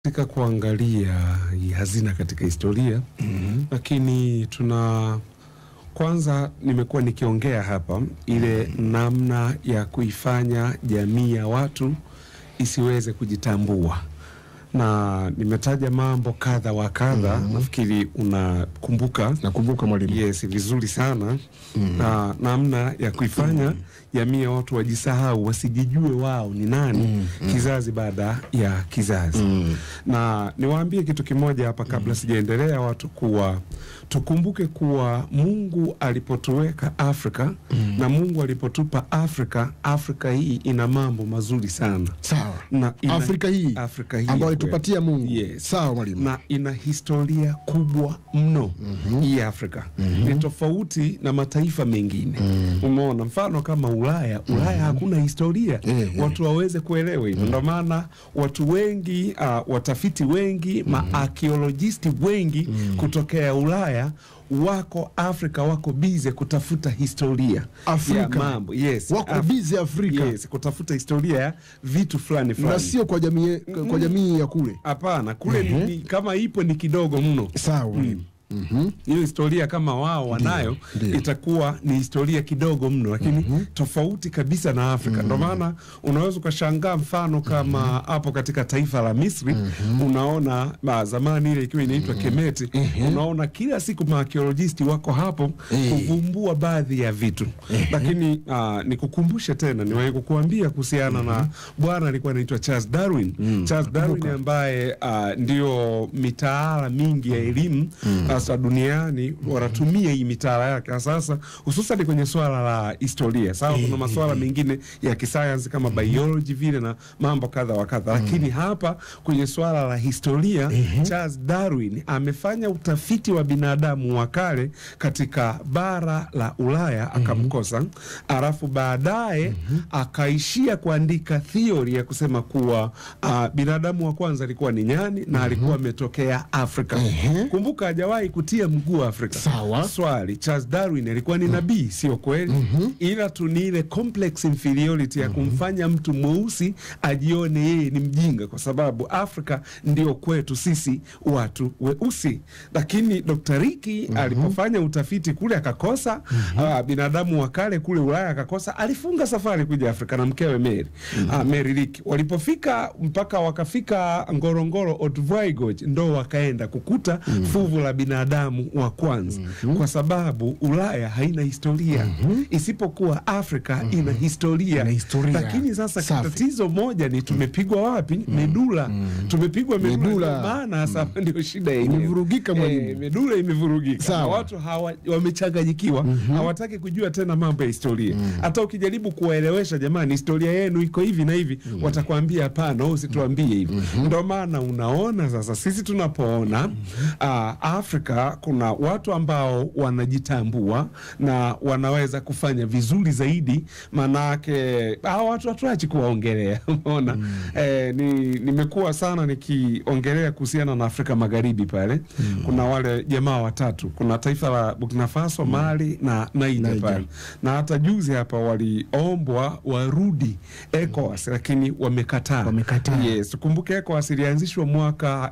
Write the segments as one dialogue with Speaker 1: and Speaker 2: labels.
Speaker 1: katika kuangalia hii hazina katika historia
Speaker 2: Mhm.
Speaker 1: lakini tuna kwanza, nimekuwa nikiongea hapa ile namna ya kuifanya jamii ya watu isiweze kujitambua, na nimetaja mambo kadha wa kadha. Nafikiri unakumbuka.
Speaker 2: Nakumbuka mwalimu.
Speaker 1: Yes, vizuri sana na namna ya kuifanya jamii ya watu wajisahau, wasijijue wao ni nani kizazi baada ya kizazi
Speaker 2: Mm.
Speaker 1: na niwaambie kitu kimoja hapa kabla sijaendelea, watu kuwa tukumbuke kuwa Mungu alipotuweka Afrika na Mungu alipotupa Afrika, Afrika hii ina mambo mazuri sana
Speaker 2: Sawa.
Speaker 1: na ina,
Speaker 2: Afrika hii
Speaker 1: Afrika hii
Speaker 2: ambayo alitupatia Mungu.
Speaker 1: Yes.
Speaker 2: Sawa mwalimu.
Speaker 1: na ina historia kubwa mno hii Afrika ni tofauti na mataifa mengine. Umeona, mfano kama Ulaya, Ulaya hakuna historia
Speaker 2: Eh, eh.
Speaker 1: watu waweze kuelewa hivyo. Ndio maana watu wengi uh, watafiti wengi maakiolojisti wengi kutokea Ulaya wako Afrika, wako bize kutafuta historia
Speaker 2: Afrika.
Speaker 1: ya mambo yes,
Speaker 2: Wako
Speaker 1: Af-
Speaker 2: bize Afrika.
Speaker 1: yes, kutafuta historia ya vitu fulani
Speaker 2: Na
Speaker 1: fulani.
Speaker 2: sio kwa jamii kwa jamii ya kule.
Speaker 1: Hapana, kule ni, ni, kama ipo ni kidogo mno.
Speaker 2: Sawa mwalimu. Mhm.
Speaker 1: Hiyo historia kama wao wanayo
Speaker 2: ndiyo.
Speaker 1: itakuwa ni historia kidogo mno, lakini tofauti kabisa na Afrika. Ndio maana unaweza ukashangaa, mfano kama hapo katika taifa la Misri unaona ma, zamani ile ikiwa inaitwa Kemeti, unaona kila siku maakiolojisti wako hapo
Speaker 2: Eh.
Speaker 1: kuvumbua baadhi ya vitu, lakini ah, nikukumbushe tena, niwahi kukuambia kuhusiana na bwana alikuwa anaitwa Charles Darwin. Charles Darwin ambaye ah, ndio mitaala mingi ya elimu sasa duniani wanatumia hii mitaala yake sasa, hususan kwenye swala la historia. Sawa, kuna masuala mengine ya kisayansi kama biology vile na mambo kadha wa kadha, lakini hapa kwenye swala la historia Charles Darwin amefanya utafiti wa binadamu wa kale katika bara la Ulaya akamkosa, alafu baadaye akaishia kuandika theory ya kusema kuwa ah, binadamu wa kwanza alikuwa ni nyani na alikuwa ametokea Afrika.
Speaker 2: Ehe.
Speaker 1: Kumbuka hajawahi kutia mguu Afrika.
Speaker 2: Sawa.
Speaker 1: Swali, Charles Darwin alikuwa ni nabii, sio kweli? Ila tu ni ile complex inferiority ya kumfanya mtu mweusi ajione yeye ni mjinga, kwa sababu Afrika ndio kwetu sisi watu weusi. Lakini Dr. Riki alipofanya utafiti kule akakosa, ah, binadamu wa kale kule Ulaya akakosa, alifunga safari kuja Afrika na mkewe Mary, ah, Mary Riki. Walipofika mpaka wakafika Ngorongoro Otvoigoch, ndo wakaenda kukuta fuvu la binadamu wa kwanza, kwa sababu Ulaya haina historia isipokuwa Afrika ina historia.
Speaker 2: Ina historia.
Speaker 1: Lakini sasa
Speaker 2: Safi.
Speaker 1: tatizo moja ni tumepigwa wapi? Medula. Tumepigwa medula,
Speaker 2: Medula.
Speaker 1: ndio maana sasa ndio shida yenyewe.
Speaker 2: Imevurugika, mwalimu.
Speaker 1: Eh, medula imevurugika.
Speaker 2: Sawa.
Speaker 1: Na watu hawa wamechanganyikiwa, hawataki kujua tena mambo ya historia. Hata ukijaribu kuwaelewesha, jamani, historia yenu iko hivi na hivi, watakwambia hapana, wewe usituambie hivi. Ndio maana unaona sasa sisi tunapoona ah, Afrika kuna watu ambao wanajitambua na wanaweza kufanya vizuri zaidi, maanake hawa watu hatuachi kuwaongelea. Umeona eh, ni, nimekuwa sana nikiongelea kuhusiana na Afrika Magharibi pale kuna wale jamaa watatu, kuna taifa la Burkina Faso, Mali na Niger
Speaker 2: Niger.
Speaker 1: pale, na hata juzi hapa waliombwa warudi ECOWAS lakini wamekataa.
Speaker 2: Wamekataa.
Speaker 1: Yes, tukumbuke ECOWAS ilianzishwa mwaka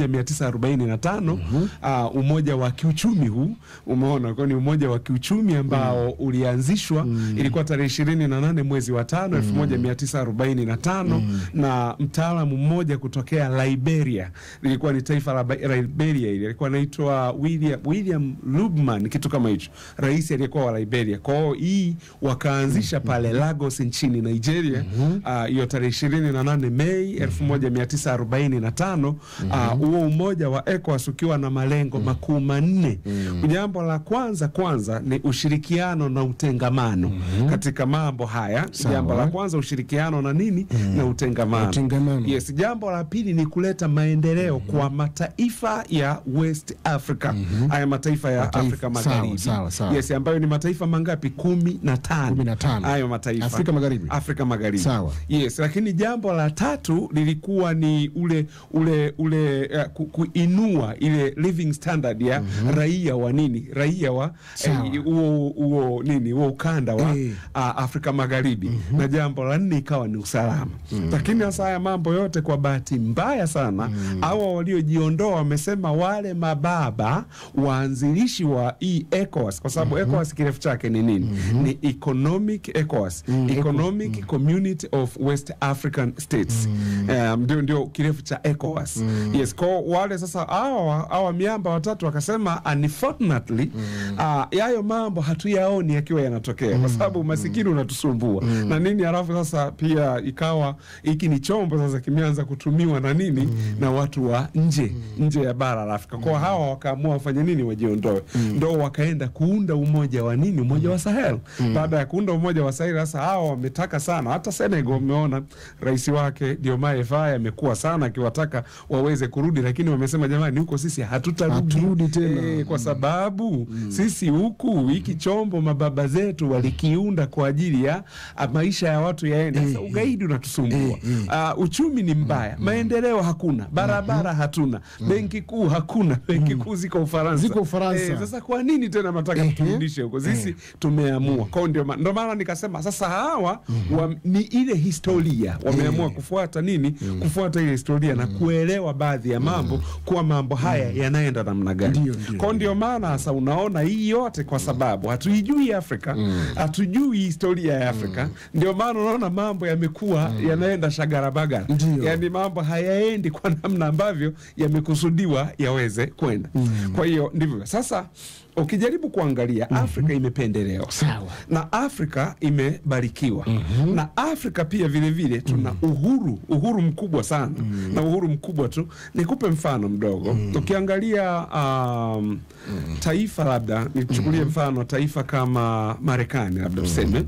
Speaker 1: 1945 ah, umoja wa kiuchumi huu umeona, kwa ni umoja wa kiuchumi ambao ulianzishwa ilikuwa tarehe ishirini na nane mwezi wa tano elfu moja mia tisa arobaini na tano na mtaalamu mmoja kutokea Liberia, lilikuwa ni taifa la Ba- Liberia, ile alikuwa anaitwa William, William Lubman, kitu kama hicho, rais aliyekuwa wa Liberia. Kwa hiyo hii wakaanzisha pale Lagos nchini Nigeria ah, hiyo tarehe ishirini na nane Mei elfu moja mia tisa arobaini na tano ah, huo umoja wa ECOWAS ukiwa na malengo makuu manne. Jambo la kwanza kwanza ni ushirikiano na utengamano katika mambo haya.
Speaker 2: Sawa.
Speaker 1: Jambo la kwanza ushirikiano na nini? Na utengamano.
Speaker 2: Utengamano.
Speaker 1: Yes, jambo la pili ni kuleta maendeleo kwa mataifa ya West Africa. Haya mataifa ya
Speaker 2: Mataifa,
Speaker 1: Afrika
Speaker 2: sawa,
Speaker 1: Magharibi.
Speaker 2: sawa, sawa.
Speaker 1: Yes, ambayo ni mataifa mangapi? kumi na tano.
Speaker 2: Kumi na tano.
Speaker 1: Hayo mataifa.
Speaker 2: Afrika Magharibi.
Speaker 1: Afrika Magharibi.
Speaker 2: Sawa.
Speaker 1: Yes, lakini jambo la tatu lilikuwa ni ule ule ule uh, ku, kuinua ile living standard standard ya raia wa nini raia wa
Speaker 2: Sawa.
Speaker 1: eh, huo huo nini huo ukanda wa
Speaker 2: Eh.
Speaker 1: ah, Afrika Magharibi na jambo la nne ikawa ni usalama. Lakini sasa haya mambo yote kwa bahati mbaya sana hawa waliojiondoa wamesema wale mababa waanzilishi wa hii ECOWAS kwa sababu ECOWAS kirefu chake ni nini? Ni Economic ECOWAS, Economic Community of West African States. Um, ndio ndio kirefu cha ECOWAS. Yes, kwa wale sasa hawa hawa miamba watatu wakasema unfortunately ah, yayo mambo hatuyaoni yakiwa yanatokea kwa sababu umasikini unatusumbua na nini, halafu sasa pia ikawa hiki ni chombo sasa kimeanza kutumiwa na nini na watu wa nje nje ya bara la Afrika. Kwa hawa wakaamua wafanye nini, wajiondoe, ndo wakaenda kuunda umoja wa nini, umoja wa Sahel. Baada ya kuunda umoja wa Sahel, sasa hawa wametaka sana, hata Senegal umeona rais wake Diomaye Faye amekuwa sana akiwataka waweze kurudi, lakini wamesema jamani, huko sisi hatutarudi
Speaker 2: Haturudi tena.
Speaker 1: Eh, kwa sababu sisi huku hiki chombo mababa zetu walikiunda kwa ajili ya ah, maisha ya watu yaende. Sasa ugaidi unatusumbua, Ah, uchumi ni mbaya, maendeleo hakuna, barabara hatuna, benki kuu hakuna, benki kuu ziko Ufaransa,
Speaker 2: Ziko Ufaransa.
Speaker 1: Eh, sasa kwa nini tena nataka turudishe huko? Sisi tumeamua kwao, ndio ma- ndio maana nikasema sasa hawa wa, ni ile historia wameamua kufuata nini, kufuata ile historia na kuelewa baadhi ya mambo kuwa mambo haya yanaenda namna gani.
Speaker 2: Ndio, ndio.
Speaker 1: Kwa ndio maana sasa unaona hii yote kwa sababu hatuijui Afrika, hatujui historia ya Afrika. Ndio maana unaona mambo yamekuwa yanaenda shagarabagara,
Speaker 2: Ndio.
Speaker 1: yani mambo hayaendi kwa namna ambavyo yamekusudiwa yaweze kwenda. Kwa hiyo ndivyo sasa ukijaribu kuangalia Afrika imependelewa
Speaker 2: Sawa.
Speaker 1: na Afrika imebarikiwa na Afrika pia vile vile tuna uhuru uhuru mkubwa sana na uhuru mkubwa tu. Nikupe mfano mdogo, ukiangalia um, taifa labda nichukulie mfano taifa kama Marekani labda tuseme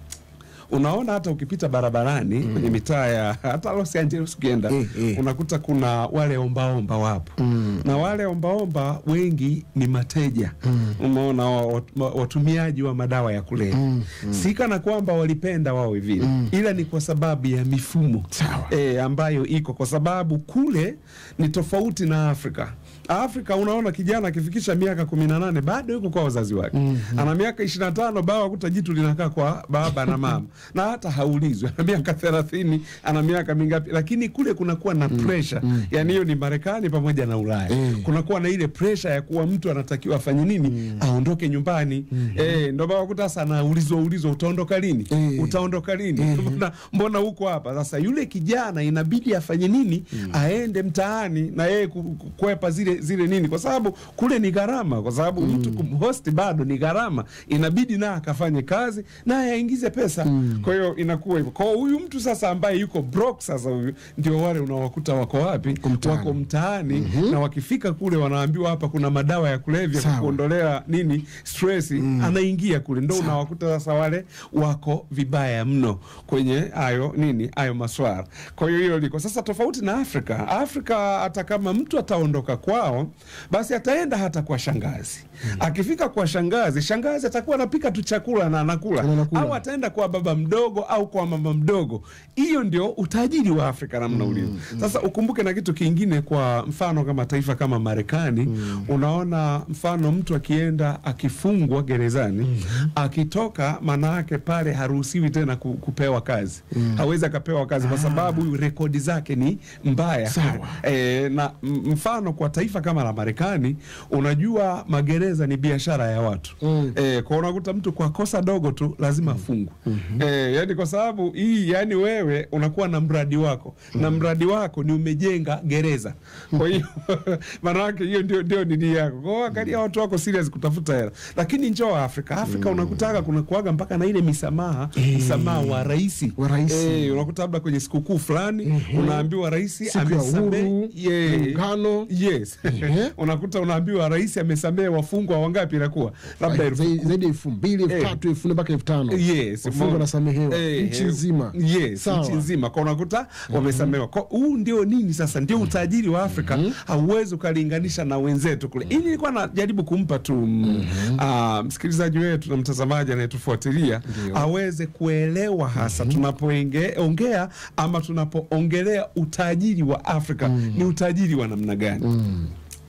Speaker 1: unaona hata ukipita barabarani kwenye mitaa ya hata Los Angeles ukienda
Speaker 2: Eh, eh.
Speaker 1: unakuta kuna wale ombaomba wapo na wale ombaomba wengi ni mateja umeona wa- wa- wa- watumiaji wa madawa ya kulevya si kana kwamba walipenda wao vile ila ni kwa sababu ya mifumo
Speaker 2: Sawa.
Speaker 1: e, ambayo iko kwa sababu kule ni tofauti na Afrika. Afrika unaona kijana akifikisha miaka kumi na nane bado yuko kwa wazazi wake ana miaka ishirini na tano bao akuta jitu linakaa kwa baba na mama na hata haulizwi ana miaka thelathini ana miaka mingapi, lakini kule kunakuwa na pressure yani, hiyo ni Marekani pamoja na Ulaya kunakuwa na ile pressure ya kuwa mtu anatakiwa afanye nini, aondoke nyumbani eh, ndio bao akuta sasa anaulizwa ulizwa, utaondoka lini?
Speaker 2: Eh.
Speaker 1: Utaondoka lini? Mbona, mbona huko hapa sasa? Yule kijana inabidi afanye nini? Aende mtaani na yeye ku- ku- kukwepa zile zile nini, kwa sababu kule ni gharama, kwa sababu mtu kumhost bado ni gharama, inabidi na akafanye kazi naye aingize pesa. Kwa hiyo inakuwa hivyo. Kwa hiyo huyu mtu sasa ambaye yuko broke sasa, huyu ndio wale unawakuta wako wapi?
Speaker 2: mtaani.
Speaker 1: Wako mtaani na wakifika kule wanaambiwa hapa kuna madawa ya kulevya
Speaker 2: Sawa.
Speaker 1: kuondolea nini stress, anaingia kule, ndo unawakuta sasa wale wako vibaya mno kwenye hayo nini hayo maswala. Kwa hiyo hilo liko sasa tofauti na Afrika. Afrika hata kama mtu ataondoka kwao, basi ataenda hata kwa shangazi. Akifika kwa shangazi, shangazi atakuwa anapika tu chakula na anakula,
Speaker 2: Anakula.
Speaker 1: au ataenda kwa baba mdogo au kwa mama mdogo. Hiyo ndio utajiri wa Afrika namna ulivyo. Sasa ukumbuke na kitu kingine, kwa mfano kama taifa kama Marekani, unaona mfano mtu akienda akifungwa gerezani, akitoka, maana yake pale haruhusiwi tena ku- kupewa kazi, hawezi akapewa kazi kwa sababu rekodi zake ni mbaya.
Speaker 2: Sawa.
Speaker 1: E, na m- mfano kwa taifa kama la Marekani, unajua magereza ni biashara ya watu
Speaker 2: Mm.
Speaker 1: e, kwa unakuta mtu kwa kosa dogo tu lazima afungwe e, yani kwa sababu hii, yani wewe unakuwa na mradi wako na mradi wako ni umejenga gereza, kwa hiyo maanake hiyo ndio, ndio nini yako. Kwa hiyo angalia watu wako serious kutafuta hela, lakini njoo Afrika, Afrika unakutaka kuna kuaga mpaka na ile misamaha msamaha wa rais
Speaker 2: Wa rais.
Speaker 1: e, unakuta labda kwenye sikukuu fulani unaambiwa rais
Speaker 2: Siku ya
Speaker 1: amesamehe
Speaker 2: uhuru,
Speaker 1: Yeah.
Speaker 2: muungano.
Speaker 1: Yes.
Speaker 2: Ehe.
Speaker 1: unakuta unaambiwa rais amesamehe wafungwa wangapi, inakuwa labda elfu
Speaker 2: Zaidi zaidi ya elfu mbili elfu
Speaker 1: Eh.
Speaker 2: tatu elfu nne mpaka elfu tano
Speaker 1: Yes,
Speaker 2: wafungwa
Speaker 1: mo-
Speaker 2: wanasamehewa
Speaker 1: eh,
Speaker 2: nchi
Speaker 1: eh,
Speaker 2: nzima.
Speaker 1: Yes,
Speaker 2: Sawa.
Speaker 1: nchi nzima kwa unakuta wamesamehewa. Kwa huu ndio nini sasa, ndio utajiri wa Afrika, hauwezi ukalinganisha na wenzetu kule. Ili nilikuwa najaribu kumpa tu mm, ah, msikilizaji wetu na mtazamaji anayetufuatilia aweze kuelewa hasa tunapoongea ama tunapoongelea utajiri wa Afrika ni utajiri wa namna gani.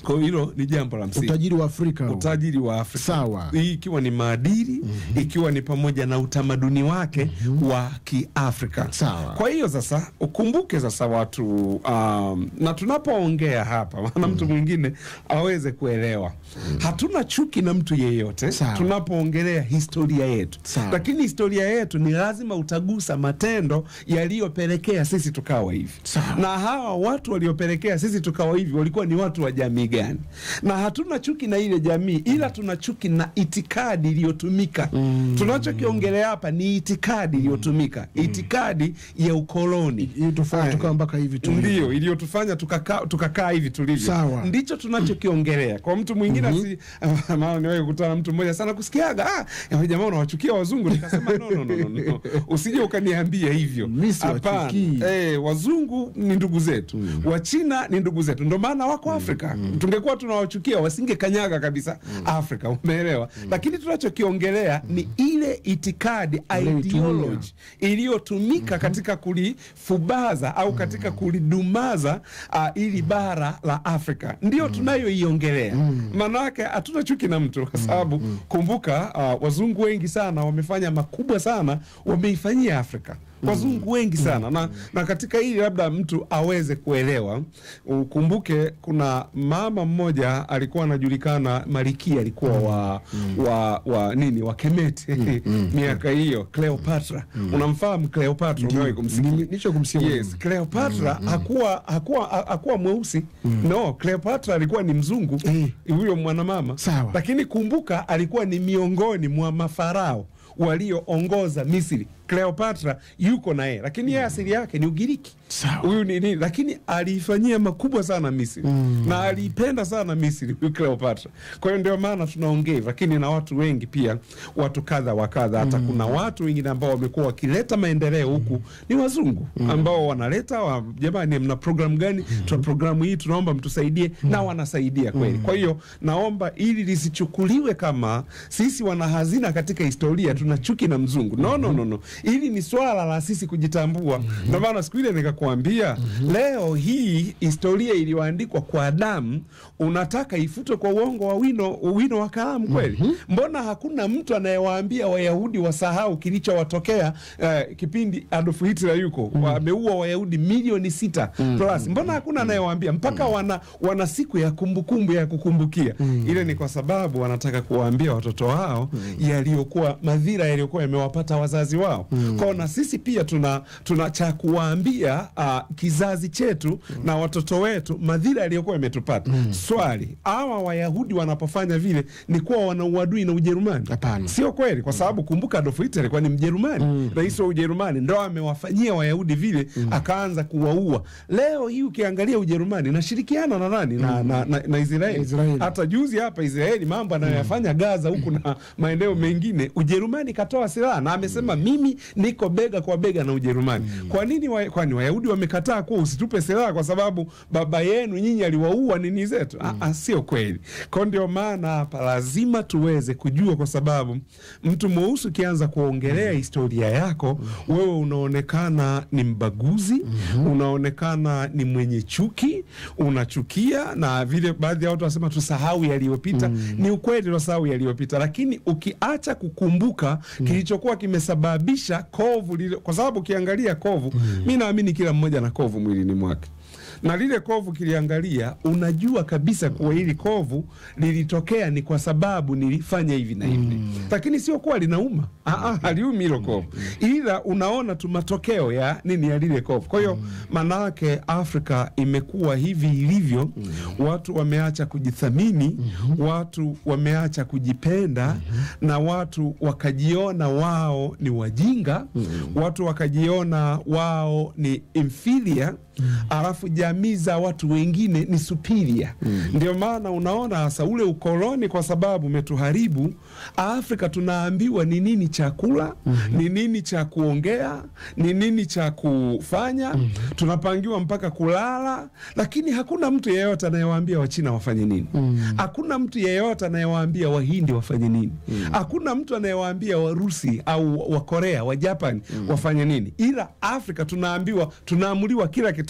Speaker 1: Kwa hiyo hilo ni jambo la msingi
Speaker 2: utajiri wa Afrika huu.
Speaker 1: utajiri wa Afrika
Speaker 2: Sawa.
Speaker 1: hii ikiwa ni maadili ikiwa ni pamoja na utamaduni wake wa Kiafrika.
Speaker 2: Sawa.
Speaker 1: Kwa hiyo sasa ukumbuke sasa watu um, na tunapoongea hapa maana mtu mwingine aweze kuelewa hatuna chuki na mtu yeyote
Speaker 2: Sawa.
Speaker 1: tunapoongelea historia yetu,
Speaker 2: Sawa.
Speaker 1: lakini historia yetu ni lazima utagusa matendo yaliyopelekea sisi tukawa hivi
Speaker 2: Sawa.
Speaker 1: na hawa watu waliopelekea sisi tukawa hivi walikuwa ni watu wa jamii gani? Na hatuna chuki na ile jamii, ila tuna chuki na itikadi iliyotumika. Tunachokiongelea hapa ni itikadi iliyotumika, itikadi ya ukoloni
Speaker 2: Hii tufanye
Speaker 1: Aya.
Speaker 2: tukawa mpaka hivi tu.
Speaker 1: ndio iliyotufanya tukakaa tukakaa hivi tulivyo.
Speaker 2: Sawa.
Speaker 1: Ndicho tunachokiongelea. Kwa mtu mwingine asi maana niwahi kukutana na mtu mmoja sana kusikiaga, ah, ya jamaa unawachukia wazungu. Nikasema no, no, no, no, no. Usije ukaniambia hivyo.
Speaker 2: Mimi
Speaker 1: Hapana.
Speaker 2: siwachukii.
Speaker 1: Eh, wazungu ni ndugu zetu, Wachina ni ndugu zetu, ndio maana wako Afrika. Tungekuwa tunawachukia wasingekanyaga kabisa Afrika, umeelewa? Lakini tunachokiongelea ni ile itikadi ideology iliyotumika katika kulifubaza au katika kulidumaza uh, ili bara la Afrika ndio tunayoiongelea. Maanake hatuna chuki na mtu kwa sababu kumbuka, uh, wazungu wengi sana wamefanya makubwa sana, wameifanyia Afrika wazungu wengi sana na, na katika hili labda mtu aweze kuelewa. Ukumbuke kuna mama mmoja alikuwa anajulikana Malkia, alikuwa wa, wa, wa nini wa Kemeti miaka hiyo, Cleopatra. Unamfahamu Cleopatra? Umewahi kumsikia?
Speaker 2: Ni- Nicho kumsikia
Speaker 1: Yes, Cleopatra hakuwa hakuwa ha- hakuwa mweusi. No, Cleopatra alikuwa ni mzungu
Speaker 2: Eh.
Speaker 1: huyo mwanamama.
Speaker 2: Sawa.
Speaker 1: Lakini kumbuka alikuwa ni miongoni mwa mafarao walioongoza Misri. Cleopatra yuko na yeye, lakini yeye asili yake ni Ugiriki.
Speaker 2: Sawa.
Speaker 1: Huyu ni nini? Lakini aliifanyia makubwa sana Misri na aliipenda sana Misri huyu Cleopatra. Kwa hiyo ndio maana tunaongea hivyo, lakini na watu wengi pia, watu kadha wa kadha. Hata kuna watu wengine ambao wamekuwa wakileta maendeleo huku ni wazungu ambao wanaleta wa, jamani, mna programu gani? Tuna programu hii, tunaomba mtusaidie, na wanasaidia kweli. Kwa hiyo naomba ili lisichukuliwe kama sisi wana hazina katika historia, tuna chuki na mzungu. No, no, no, no. Hili ni swala la sisi kujitambua. Ndio maana siku ile nikakwambia, leo hii historia iliyoandikwa kwa damu unataka ifutwe kwa uongo wa wino, wino wa kalamu kweli? Mbona hakuna mtu anayewaambia Wayahudi wasahau kilichowatokea eh, kipindi Adolf Hitler yuko wameua Wayahudi milioni sita plus. Mbona hakuna anayewaambia mpaka wana, wana siku ya kumbukumbu ya kukumbukia ile? Ni kwa sababu wanataka kuwaambia watoto wao yaliyokuwa madhira yaliyokuwa yamewapata wazazi wao. Kwao na sisi pia tuna, tuna cha kuwaambia ah, kizazi chetu na watoto wetu madhira yaliyokuwa yametupata. Swali, hawa Wayahudi wanapofanya vile ni kuwa wana uadui na Ujerumani?
Speaker 2: Hapana.
Speaker 1: Sio kweli, kwa sababu kumbuka Adolf Hitler alikuwa ni Mjerumani, rais wa Ujerumani, ndo amewafanyia Wayahudi vile, akaanza kuwaua. Leo hii ukiangalia Ujerumani nashirikiana na nani na, na, na, na Israeli.
Speaker 2: Israeli.
Speaker 1: Hata juzi hapa Israeli mambo anayoyafanya Gaza huku na maeneo mengine, Ujerumani katoa silaha na amesema mimi niko bega kwa bega na Ujerumani. Kwa nini wa, kwani Wayahudi wamekataa kuwa usitupe silaha kwa sababu baba yenu nyinyi aliwaua nini zetu? Ah, ah, sio kweli. Kwa ndio maana hapa lazima tuweze kujua, kwa sababu mtu mweusi ukianza kuongelea historia yako wewe unaonekana ni mbaguzi, unaonekana ni mwenye chuki, unachukia, na vile baadhi ya watu wanasema tusahau yaliyopita. Ni ukweli tunasahau yaliyopita, lakini ukiacha kukumbuka kilichokuwa kimesababisha kovu lile, kwa sababu ukiangalia kovu, mi naamini kila mmoja na kovu mwilini mwake na lile kovu kiliangalia, unajua kabisa kuwa hili kovu lilitokea ni kwa sababu nilifanya hivi na hivi, lakini sio kuwa linauma. Aa, haliumi hilo kovu, ila unaona tu matokeo ya nini ya lile kovu. Kwa hiyo maana yake Afrika imekuwa hivi ilivyo, watu wameacha kujithamini, watu wameacha kujipenda, na watu wakajiona wao ni wajinga, watu wakajiona wao ni inferior alafu jamii za watu wengine ni superior. Ndio maana unaona hasa ule ukoloni, kwa sababu umetuharibu Afrika. Tunaambiwa ni nini cha kula, ni nini cha kuongea, ni nini cha kufanya, tunapangiwa mpaka kulala, lakini hakuna mtu yeyote anayewaambia Wachina wafanye nini. Hakuna mtu yeyote anayewaambia Wahindi wafanye nini. Hakuna mtu anayewaambia Warusi au Wakorea, Wajapani wafanye nini, ila Afrika tunaambiwa, tunaamuliwa kila kitu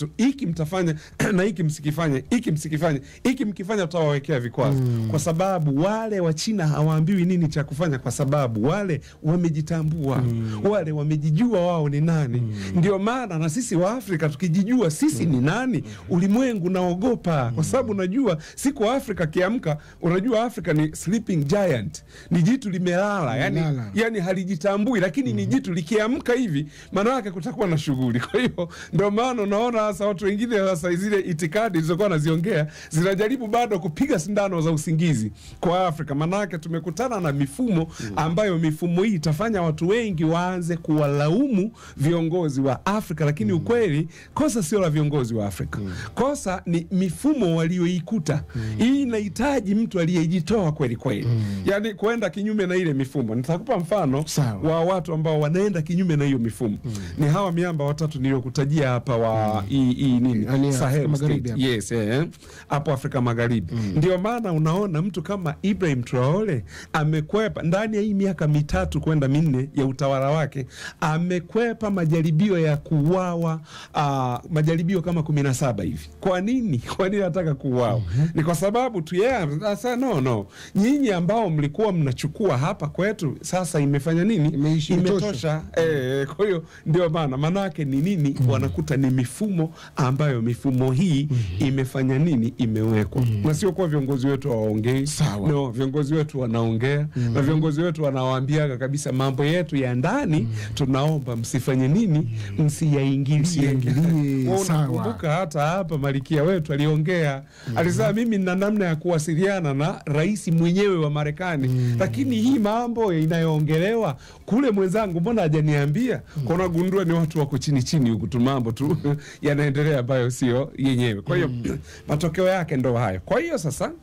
Speaker 1: kitu hiki mtafanya na hiki msikifanye, hiki msikifanye, hiki mkifanya tutawawekea vikwazo kwa sababu wale wa China hawaambiwi nini cha kufanya, kwa sababu wale wamejitambua, wale wamejijua wao ni nani. Ndio maana na sisi wa Afrika tukijijua sisi ni nani, ulimwengu naogopa, kwa sababu unajua siku Afrika kiamka, unajua Afrika ni sleeping giant, ni jitu limelala, yani,
Speaker 2: Limelala.
Speaker 1: yani halijitambui, lakini ni jitu likiamka hivi, maana yake kutakuwa na shughuli. Kwa hiyo ndio maana unaona sasa watu wengine sasa zile itikadi zilizokuwa naziongea zinajaribu bado kupiga sindano za usingizi kwa Afrika, maanake tumekutana na mifumo ambayo mifumo hii itafanya watu wengi waanze kuwalaumu viongozi wa Afrika, lakini ukweli kosa sio la viongozi wa Afrika, kosa ni mifumo walioikuta. Hii inahitaji mtu aliyejitoa kweli kweli, yani kwenda kinyume na ile mifumo. Nitakupa mfano
Speaker 2: Sawa.
Speaker 1: wa watu ambao wanaenda kinyume na hiyo mifumo ni hawa miamba watatu niliyokutajia hapa wa hii hii nini
Speaker 2: Yaani
Speaker 1: Sahel
Speaker 2: Afrika Magharibi
Speaker 1: State.
Speaker 2: hapa.
Speaker 1: Yes, eh, hapo Afrika Magharibi. Ndio maana unaona mtu kama Ibrahim Traore amekwepa ndani ya hii miaka mitatu kwenda minne ya utawala wake, amekwepa majaribio ya kuuawa, ah, majaribio kama kumi na saba hivi. Kwa nini? Kwa nini anataka kuuawa? Ni kwa sababu tu yeye sasa, no no, nyinyi ambao mlikuwa mnachukua hapa kwetu, sasa imefanya nini?
Speaker 2: Imeishi, imetosha.
Speaker 1: Imetosha. Eh, kwa hiyo ndio maana manake ni nini? Wanakuta ni mifumo ambayo mifumo hii imefanya nini? Imewekwa na sio kuwa viongozi wetu hawaongei.
Speaker 2: Sawa.
Speaker 1: No, viongozi wetu wanaongea na viongozi wetu wanawaambiaga kabisa mambo yetu ya ndani, tunaomba msifanye nini? Msiyaingilie.
Speaker 2: Msiyaingilie,
Speaker 1: Wewe
Speaker 2: sawa.
Speaker 1: unakumbuka hata hapa malikia wetu aliongea, alisema mimi nina namna ya kuwasiliana na rais mwenyewe wa Marekani, lakini hii mambo inayoongelewa kule mwenzangu mbona hajaniambia? Kwa unagundua ni watu wako chini chini huku tu, mambo tu yanaendelea ambayo sio yenyewe. Kwa hiyo matokeo yake ndo hayo. Kwa hiyo sasa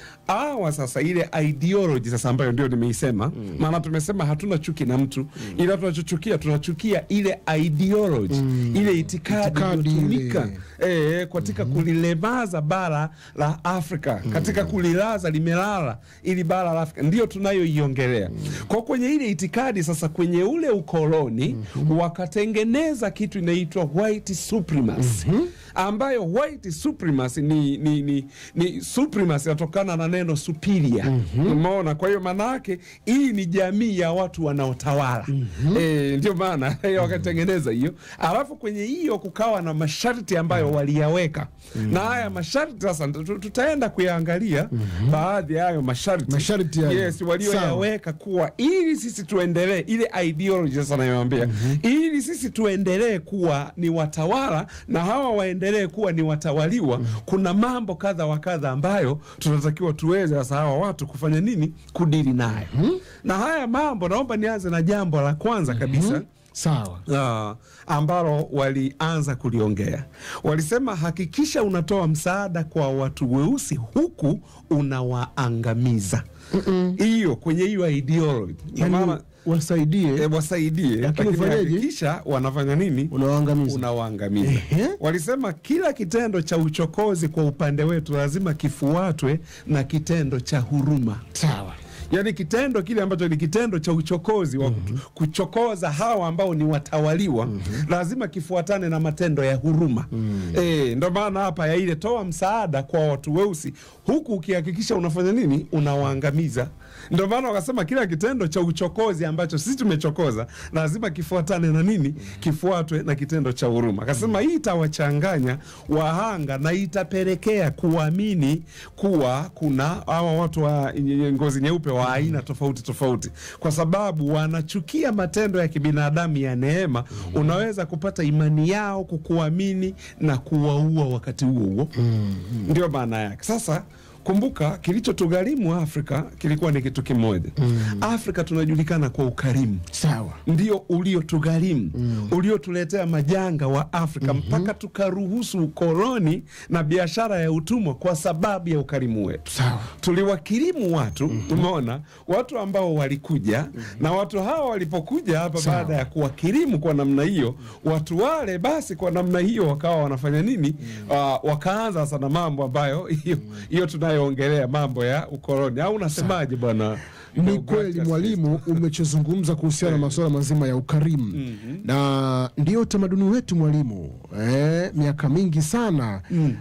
Speaker 1: awa sasa ile ideology sasa ambayo ndio nimeisema, maana tumesema hatuna chuki na mtu, ila tunachochukia tunachukia ile ideology, ile itikadi
Speaker 2: Itikadi
Speaker 1: iliyotumika eh, katika kulilemaza bara la Afrika, katika kulilaza limelala ili bara la Afrika, ndio tunayoiongelea kwa kwenye ile itikadi. Sasa kwenye ule ukoloni wakatengeneza kitu inaitwa white supremacy ambayo white supremacy ni, ni, ni, ni supremacy inatokana na neno superior. Umeona? Kwa hiyo maana yake hii ni jamii ya watu wanaotawala eh, ndio maana wakatengeneza hiyo, alafu kwenye hiyo kukawa na masharti ambayo waliyaweka, na haya masharti sasa tu- tutaenda kuyaangalia baadhi ya hayo masharti
Speaker 2: Masharti hayo.
Speaker 1: yes, walioyaweka kuwa ili sisi tuendelee ile ideology sasa nayoambia, ili sisi tuendelee kuwa ni watawala na hawa waendelee kuwa ni watawaliwa, kuna mambo kadha wa kadha ambayo tunatakiwa tuweze sasa hawa watu kufanya nini, kudili nayo. Na haya mambo, naomba nianze na jambo la kwanza kabisa
Speaker 2: Sawa.
Speaker 1: Ah, ambalo walianza kuliongea. Walisema hakikisha unatoa msaada kwa watu weusi huku unawaangamiza. Hiyo kwenye hiyo ideology. Ndio
Speaker 2: Yani
Speaker 1: maana
Speaker 2: wasaidie
Speaker 1: e, wasaidie,
Speaker 2: Lakini
Speaker 1: lakini
Speaker 2: ufanyeje?
Speaker 1: hakikisha wanafanya nini?
Speaker 2: unawaangamiza.
Speaker 1: Unawaangamiza.
Speaker 2: Ehe.
Speaker 1: Walisema kila kitendo cha uchokozi kwa upande wetu lazima kifuatwe na kitendo cha huruma.
Speaker 2: Sawa.
Speaker 1: Yaani kitendo kile ambacho ni kitendo cha uchokozi wa kutu- kuchokoza hawa ambao ni watawaliwa lazima kifuatane na matendo ya huruma. Eh, ndo maana hapa ya ile toa msaada kwa watu weusi huku ukihakikisha unafanya nini? Unawaangamiza. Ndo maana wakasema kila kitendo cha uchokozi ambacho sisi tumechokoza lazima kifuatane na nini? Kifuatwe na kitendo cha huruma. Akasema hii itawachanganya wahanga na itapelekea kuamini kuwa kuna hawa watu wa nye- ngozi nyeupe wa aina tofauti tofauti, kwa sababu wanachukia matendo ya kibinadamu ya neema. Unaweza kupata imani yao kukuamini na kuwaua wakati huo huo. Ndio maana yake. Sasa kumbuka, kilichotugharimu Afrika kilikuwa ni kitu kimoja. Afrika tunajulikana kwa ukarimu
Speaker 2: Sawa.
Speaker 1: ndio uliotugharimu uliotuletea majanga wa Afrika mpaka tukaruhusu ukoloni na biashara ya utumwa kwa sababu ya ukarimu wetu.
Speaker 2: Sawa.
Speaker 1: Tuliwakirimu watu, umeona, watu ambao walikuja na watu hawa walipokuja hapa,
Speaker 2: Sawa.
Speaker 1: baada ya kuwakirimu kwa namna hiyo, watu wale basi kwa namna hiyo wakawa wanafanya nini? Ah, wakaanza sasa na mambo ambayo hiyo hiyo tunayoongelea mambo ya ukoloni, au unasemaje bwana
Speaker 2: Ni
Speaker 1: Deogratias
Speaker 2: kweli
Speaker 1: Festo.
Speaker 2: mwalimu, umechozungumza kuhusiana na masuala mazima ya ukarimu na ndio utamaduni wetu mwalimu, eh, miaka mingi sana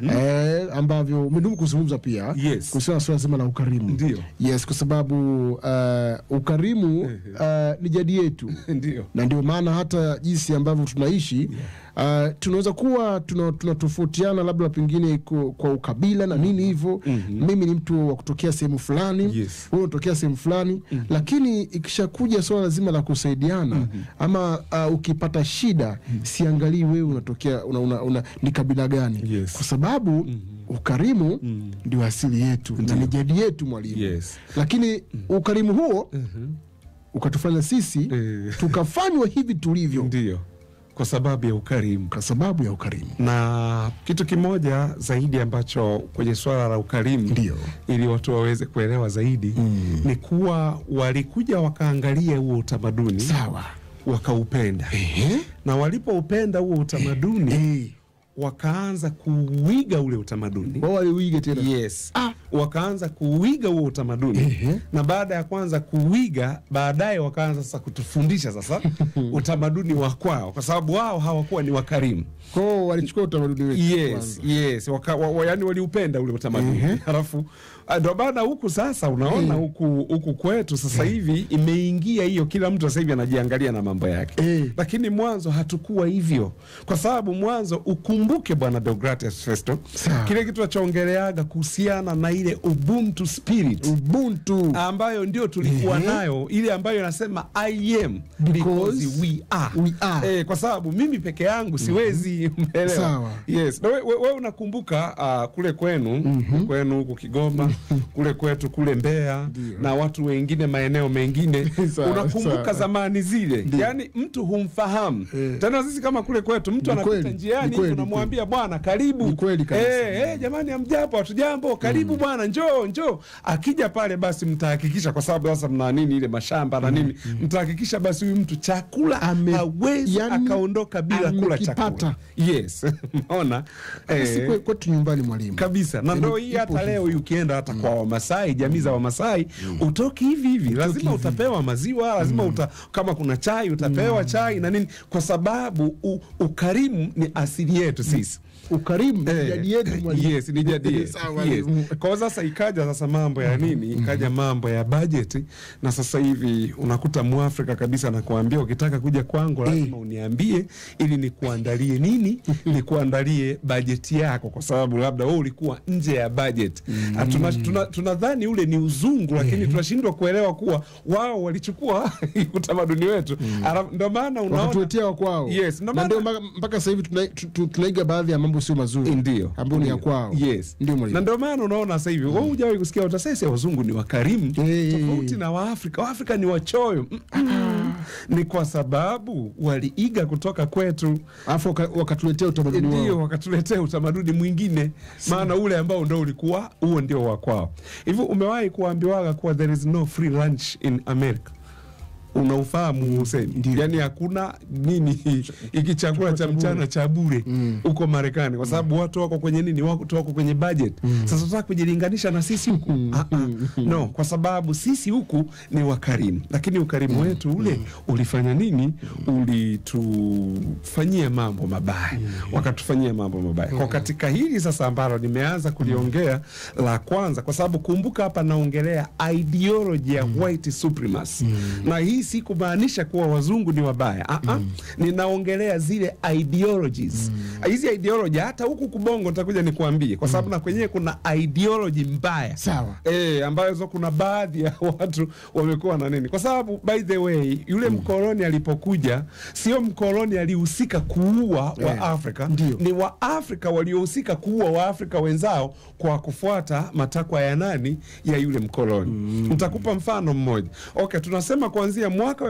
Speaker 2: eh, ambavyo umedumu kuzungumza pia
Speaker 1: Yes.
Speaker 2: kuhusiana na suala zima la ukarimu.
Speaker 1: Ndio.
Speaker 2: Yes, kwa sababu uh, ukarimu uh, ni jadi yetu
Speaker 1: Ndio.
Speaker 2: na ndio maana hata jinsi ambavyo tunaishi uh, tunaweza kuwa tuna- tunatofautiana labda pengine kwa, kwa ukabila na nini hivyo. Mimi ni mtu wa kutokea sehemu fulani,
Speaker 1: Yes.
Speaker 2: wewe unatokea sehemu fulani, lakini ikishakuja swala zima la kusaidiana ama uh, ukipata shida, siangalii wewe unatokea una, una, una, ni kabila gani,
Speaker 1: Yes.
Speaker 2: kwa sababu ukarimu ndio asili yetu na ni jadi yetu mwalimu.
Speaker 1: Yes.
Speaker 2: Lakini ukarimu huo ukatufanya sisi
Speaker 1: Eh.
Speaker 2: tukafanywa hivi tulivyo
Speaker 1: Ndio. Kwa sababu ya ukarimu.
Speaker 2: kwa sababu ya ukarimu.
Speaker 1: na kitu kimoja zaidi ambacho kwenye swala la ukarimu
Speaker 2: Ndio.
Speaker 1: ili watu waweze kuelewa zaidi ni kuwa walikuja wakaangalia huo utamaduni
Speaker 2: Sawa.
Speaker 1: wakaupenda
Speaker 2: Ehe.
Speaker 1: na walipoupenda huo utamaduni
Speaker 2: Eh.
Speaker 1: wakaanza kuuiga ule utamaduni
Speaker 2: Wao waliuiga tena.
Speaker 1: yes
Speaker 2: Ah.
Speaker 1: wakaanza kuuiga huo utamaduni
Speaker 2: Ehe.
Speaker 1: na baada ya kwanza kuuiga baadaye wakaanza sasa kutufundisha sasa utamaduni wa kwao kwa sababu wao hawakuwa ni wakarimu
Speaker 2: Kwao walichukua utamaduni wetu
Speaker 1: yes,
Speaker 2: kwanza.
Speaker 1: yes. Waka, wa, wa, yani waliupenda ule utamaduni
Speaker 2: Ehe.
Speaker 1: halafu ah, ndo maana huku sasa unaona huku huku kwetu sasa hivi imeingia hiyo, kila mtu sasa hivi anajiangalia na mambo yake
Speaker 2: Eh.
Speaker 1: lakini mwanzo hatukuwa hivyo, kwa sababu mwanzo ukumbuke, bwana Deogratias Festo,
Speaker 2: Sawa.
Speaker 1: kile kitu achoongeleaga kuhusiana na ile ubuntu spirit
Speaker 2: Ubuntu.
Speaker 1: ambayo ndio tulikuwa
Speaker 2: Ehe.
Speaker 1: nayo ile ambayo inasema I am because,
Speaker 2: Because
Speaker 1: we are,
Speaker 2: we are.
Speaker 1: Eh, kwa sababu mimi peke yangu siwezi umeelewa?
Speaker 2: Sawa.
Speaker 1: Yes. Na we, we, we unakumbuka uh, kule kwenu kwenu huku Kigoma kule kwetu kule Mbeya na watu wengine maeneo mengine
Speaker 2: Sawa,
Speaker 1: unakumbuka
Speaker 2: sawa.
Speaker 1: zamani zile, yaani mtu humfahamu
Speaker 2: Eh.
Speaker 1: tena. Sisi kama kule kwetu mtu
Speaker 2: Ni
Speaker 1: anapita
Speaker 2: kweli,
Speaker 1: njiani
Speaker 2: ni kweli,
Speaker 1: tunamwambia bwana, karibu.
Speaker 2: Ni kweli kabisa.
Speaker 1: Eh, eh, jamani, amjapo hatujambo, karibu bwana, njoo njoo. Akija pale basi mtahakikisha, kwa sababu sasa mna nini ile mashamba na nini, mtahakikisha basi huyu mtu chakula
Speaker 2: Ame-
Speaker 1: hawezi
Speaker 2: yani,
Speaker 1: akaondoka bila kula chakula.
Speaker 2: amekipata.
Speaker 1: Yes, unaona
Speaker 2: Si
Speaker 1: eh,
Speaker 2: kwe- kwetu nyumbani mwalimu.
Speaker 1: kabisa na
Speaker 2: Yaani
Speaker 1: ndo hii
Speaker 2: ipo
Speaker 1: hata
Speaker 2: hivyo.
Speaker 1: leo hii ukienda hata kwa Wamasai, jamii za Wamasai utoki hivi hivi, lazima utapewa maziwa, lazima uta, kama kuna chai utapewa chai na nini, kwa sababu u, ukarimu ni asili yetu sisi.
Speaker 2: Ukarimu ni
Speaker 1: Eh,
Speaker 2: jadi yetu mwalimu.
Speaker 1: Yes, ni jadi yetu.
Speaker 2: Sawa,
Speaker 1: Yes.
Speaker 2: mwalimu.
Speaker 1: Kwa hiyo sasa ikaja sasa mambo ya nini, ikaja mambo ya bajeti, na sasa hivi unakuta Mwafrika kabisa anakuambia ukitaka kuja kwangu lazima uniambie ili nikuandalie nini, nikuandalie bajeti yako, kwa sababu labda wewe ulikuwa nje ya bajeti. Ah, tuna- tuna- Tunadhani ule ni uzungu, lakini tunashindwa kuelewa kuwa wao walichukua utamaduni wetu. Ara- Ndio maana unaona
Speaker 2: wakatuletea wakwao
Speaker 1: Yes, ndo
Speaker 2: na
Speaker 1: maana-
Speaker 2: ndio mpaka- mpaka sasa hivi tuna- tu- tu- tunaiga baadhi ya mambo sio mazuri
Speaker 1: ndio
Speaker 2: ambayo ni ya
Speaker 1: Ndio.
Speaker 2: kwao
Speaker 1: yes.
Speaker 2: ndio
Speaker 1: na
Speaker 2: mwalimu
Speaker 1: ndio maana unaona sasa hivi wewe hujawahi kusikia utasesi wazungu ni wakarimu
Speaker 2: Eh.
Speaker 1: tofauti na waafrika waafrika ni wachoyo Mm-mm. ni kwa sababu waliiga kutoka kwetu
Speaker 2: alafu waka- wakatuletea utamaduni
Speaker 1: ndio
Speaker 2: wao
Speaker 1: wakatuletea utamaduni mwingine maana ule ambao ndo ulikuwa huo ndio wa kwao hivyo umewahi kuambiwaga kuwa there is no free lunch in america unaufahamu Hussein? Yani hakuna nini hiki chakula cha mchana cha bure huko Marekani, kwa sababu watu wako kwenye nini, watu wako kwenye budget. Sasa tunataka kujilinganisha na sisi huku Ah, ah. no, kwa sababu sisi huku ni wakarimu, lakini ukarimu wetu ule ulifanya nini? Ulitufanyia mambo mabaya, wakatufanyia mambo mabaya. Kwa katika hili sasa ambalo nimeanza kuliongea la kwanza, kwa sababu kumbuka hapa naongelea ideology ya white supremacy na hii si kumaanisha kuwa wazungu ni wabaya ah -ah. Ninaongelea zile ideologies hizi ideology, hata huku kubongo nitakuja nikuambie, kwa sababu na kwenyewe kuna ideology mbaya
Speaker 2: Sawa.
Speaker 1: e, ambazo kuna baadhi ya watu wamekuwa na nini, kwa sababu by the way yule mkoloni alipokuja, sio mkoloni alihusika kuua wa
Speaker 2: Eh,
Speaker 1: Afrika,
Speaker 2: ndio.
Speaker 1: ni wa Afrika waliohusika kuua Waafrika wenzao kwa kufuata matakwa ya nani, ya yule mkoloni. Nitakupa mfano mmoja. Okay, tunasema kuanzia mwaka wa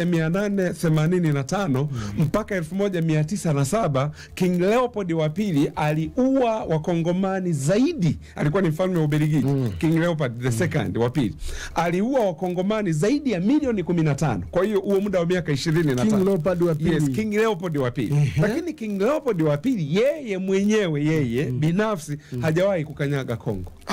Speaker 1: 1885 mpaka 1907 King Leopold wa pili aliua wakongomani zaidi, alikuwa ni mfalme wa Ubelgiji. King Leopold the second wa pili aliua wakongomani zaidi ya milioni 15. Kwa hiyo huo muda wa miaka 25
Speaker 2: King Leopold wa pili.
Speaker 1: Yes, King Leopold wa pili. Lakini King Leopold wa pili yeye mwenyewe yeye binafsi hajawahi kukanyaga Kongo.
Speaker 2: Ah,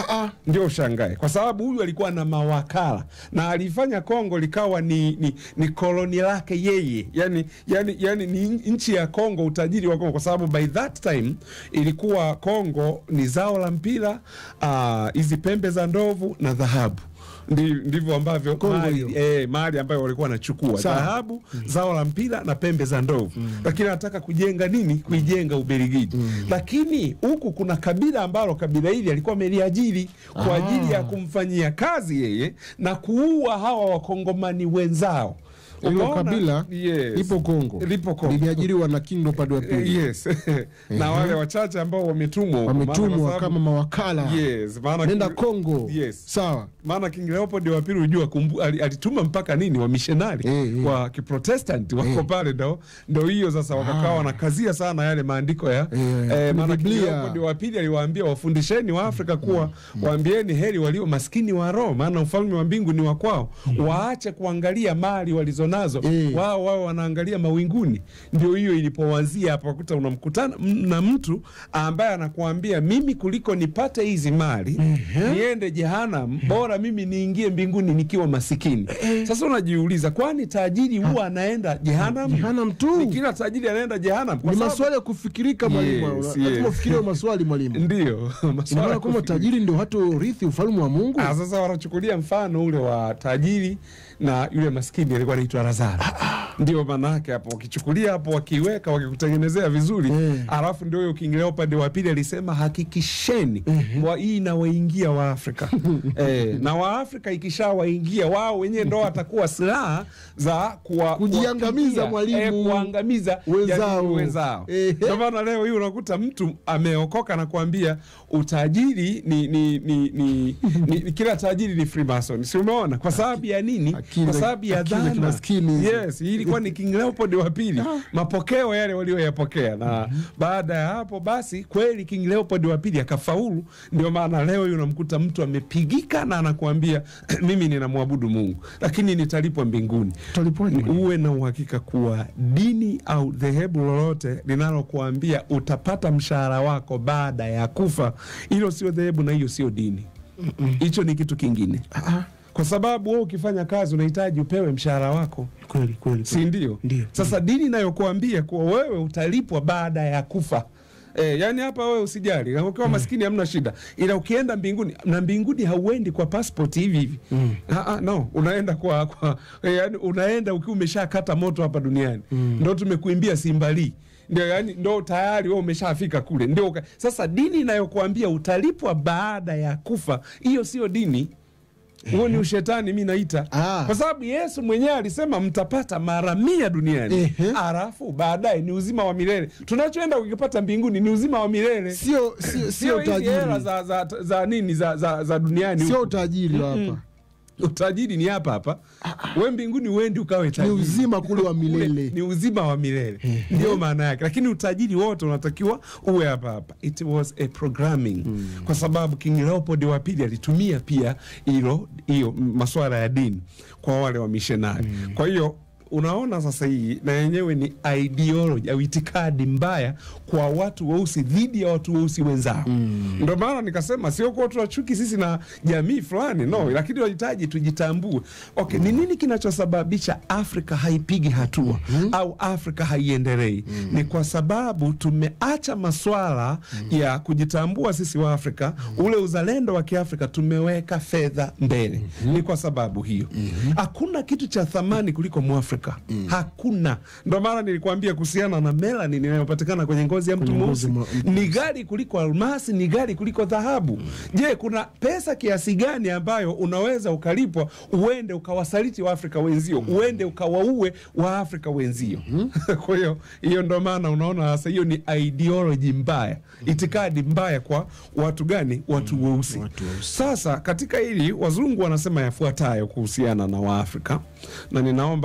Speaker 2: Ah,
Speaker 1: ndio ushangae, kwa sababu huyu alikuwa na mawakala na alifanya Kongo likawa ni, ni, ni koloni lake yeye, yani, yani, yani ni nchi ya Kongo, utajiri wa Kongo, kwa sababu by that time ilikuwa Kongo ni zao la mpira ah, hizi pembe za ndovu na dhahabu Ndi- ndivyo ambavyo
Speaker 2: Kongo
Speaker 1: mali,
Speaker 2: hiyo.
Speaker 1: eh, mali ambayo walikuwa wanachukua
Speaker 2: Sawa.
Speaker 1: dhahabu zao la mpira na pembe za ndovu lakini anataka kujenga nini kuijenga Ubelgiji lakini huku kuna kabila ambalo kabila hili alikuwa ameliajiri kwa
Speaker 2: Ah.
Speaker 1: ajili ya kumfanyia kazi yeye na kuua hawa wakongomani wenzao
Speaker 2: hilo
Speaker 1: Umeona?
Speaker 2: kabila
Speaker 1: yes.
Speaker 2: lipo Kongo,
Speaker 1: Lipo Kongo.
Speaker 2: limeajiriwa na King Leopold wa
Speaker 1: Eh,
Speaker 2: pili,
Speaker 1: yes na wale wachache ambao wametumwa huko, maana kwa
Speaker 2: wametumwa
Speaker 1: sababu-
Speaker 2: kama mawakala
Speaker 1: yes, maana
Speaker 2: nenda
Speaker 1: King-
Speaker 2: Kongo.
Speaker 1: Yes.
Speaker 2: Sawa,
Speaker 1: maana King Leopold wa pili unajua kumbu- ali- alituma mpaka nini wamishonari
Speaker 2: Eh, eh.
Speaker 1: wa kiprotestanti wako pale, ndo ndo hiyo sasa wakakaa wanakazia sana yale maandiko ya
Speaker 2: Eh,
Speaker 1: eh, maana King
Speaker 2: Biblia.
Speaker 1: Leopold wa pili aliwaambia wafundisheni wa Afrika kuwa waambieni heri walio maskini wa roho, maana ufalme wa mbingu ni wa kwao. Waache kuangalia mali walizonazo
Speaker 2: Eh.
Speaker 1: wao wao wanaangalia mawinguni. Ndio hiyo ilipoanzia hapo, wakuta unamkutana m- na mtu ambaye anakuambia mimi kuliko nipate hizi mali niende jehanam, bora mimi niingie mbinguni nikiwa masikini. Sasa unajiuliza, kwani tajiri huwa anaenda jehanam?
Speaker 2: Jehanam tu.
Speaker 1: Ni kila tajiri anaenda jehanam? Kwa
Speaker 2: ni
Speaker 1: sababu-
Speaker 2: maswali ya kufikirika mwalimu,
Speaker 1: Yes,
Speaker 2: lazima
Speaker 1: yes.
Speaker 2: ufikirie maswali mwalimu.
Speaker 1: Ndio
Speaker 2: Ina
Speaker 1: maswala
Speaker 2: maana
Speaker 1: ya
Speaker 2: kwamba
Speaker 1: kufikiri.
Speaker 2: tajiri ndio hata urithi ufalme wa Mungu.
Speaker 1: Ah, sasa wanachukulia mfano ule wa tajiri na yule maskini alikuwa anaitwa Lazaro. Ndio maana yake hapo, wakichukulia hapo, wakiweka, wakikutengenezea vizuri
Speaker 2: Eh.
Speaker 1: alafu ndio huyo King Leopold wa pili alisema hakikisheni wa hii inawaingia Waafrika eh, na Waafrika ikishawaingia wao wenyewe ndo watakuwa silaha za kuwa,
Speaker 2: Kujiangamiza,
Speaker 1: kuwapigia,
Speaker 2: mwalimu.
Speaker 1: eh, kuangamiza
Speaker 2: Wenzao.
Speaker 1: jamii wenzao.
Speaker 2: Ehe.
Speaker 1: Ndio maana leo hii unakuta mtu ameokoka na kuambia utajiri ni, ni, ni, ni, ni, ni kila tajiri ni Freemason, si umeona? Kwa sababu ya nini?
Speaker 2: Akili
Speaker 1: Kwa
Speaker 2: za-
Speaker 1: sababu ya
Speaker 2: akili za
Speaker 1: dhana.
Speaker 2: kimaskini hizo.
Speaker 1: Yes, hii ilikuwa ni King Leopold wa pili, mapokeo yale walioyapokea, na baada ya hapo basi kweli King Leopold wa pili akafaulu. Ndio maana leo hii unamkuta mtu amepigika na anakuambia mimi ninamwabudu Mungu, lakini nitalipwa mbinguni.
Speaker 2: Utalipwaje, mwalimu?
Speaker 1: Uwe na uhakika kuwa dini au dhehebu lolote linalokuambia utapata mshahara wako baada ya kufa, hilo sio dhehebu na hiyo sio dini. Hicho ni kitu kingine,
Speaker 2: Ah,
Speaker 1: kwa sababu wewe ukifanya kazi unahitaji upewe mshahara wako,
Speaker 2: kweli kweli.
Speaker 1: si ndio?
Speaker 2: Ndio.
Speaker 1: Sasa dini inayokuambia kuwa wewe utalipwa baada ya kufa E, yani hapa wewe usijali, ukiwa maskini hamna shida, ila ukienda mbinguni, na mbinguni hauendi kwa passport hivi hivi mm. no, unaenda kwa, kwa e, yani unaenda ukiwa umeshakata moto hapa duniani mm. Ndo tumekuimbia Simbali ndio yani, ndo tayari wewe umeshafika kule, ndio uka- sasa. Dini inayokuambia utalipwa baada ya kufa, hiyo sio dini huo ni ushetani, mi naita
Speaker 2: Ah.
Speaker 1: kwa sababu Yesu mwenyewe alisema mtapata mara mia duniani
Speaker 2: Ehe.
Speaker 1: alafu baadaye ni uzima wa milele. Tunachoenda kukipata mbinguni ni uzima wa milele,
Speaker 2: Sio sio
Speaker 1: sio
Speaker 2: sio
Speaker 1: hizi hela
Speaker 2: utajiri.
Speaker 1: za, za, za nini za, za, za duniani
Speaker 2: Sio
Speaker 1: huku.
Speaker 2: utajiri hapa.
Speaker 1: Utajiri ni hapa hapa, we mbinguni uendi ukawe
Speaker 2: Ni
Speaker 1: tajiri.
Speaker 2: uzima kule wa
Speaker 1: Ule
Speaker 2: milele.
Speaker 1: ni uzima wa milele ndio maana yake, lakini utajiri wote unatakiwa uwe hapa hapa. It was a programming kwa sababu King Leopold wa pili alitumia pia hilo hiyo masuala ya dini kwa wale wa mishonari. Kwa hiyo unaona sasa, hii na yenyewe ni ideology au itikadi mbaya kwa watu weusi dhidi ya watu weusi wenzao. Ndio maana nikasema sio kuwa tuna chuki sisi na jamii fulani no, lakini tunahitaji tujitambue. Okay, ni nini kinachosababisha Afrika haipigi hatua au Afrika haiendelei? Ni kwa sababu tumeacha maswala ya kujitambua sisi wa Afrika, ule uzalendo wa Kiafrika tumeweka fedha mbele. Ni kwa sababu hiyo hakuna kitu cha thamani kuliko Mwafrika, hakuna. Ndio maana nilikuambia kuhusiana na melanin inayopatikana kwenye ngozi ya mtu
Speaker 2: Kwenye ngozi
Speaker 1: mweusi
Speaker 2: mwa-
Speaker 1: ni gari kuliko almasi, ni gari kuliko dhahabu. Je, kuna pesa kiasi gani ambayo unaweza ukalipwa uende ukawasaliti Waafrika wenzio, uende ukawaue Waafrika wenzio? Kwa hiyo hiyo ndo maana unaona sasa, hiyo ni ideology mbaya, itikadi mbaya kwa watu gani? Watu weusi.
Speaker 2: watu weusi.
Speaker 1: Sasa katika hili wazungu wanasema yafuatayo kuhusiana na Waafrika, na ninaomba hapa nisi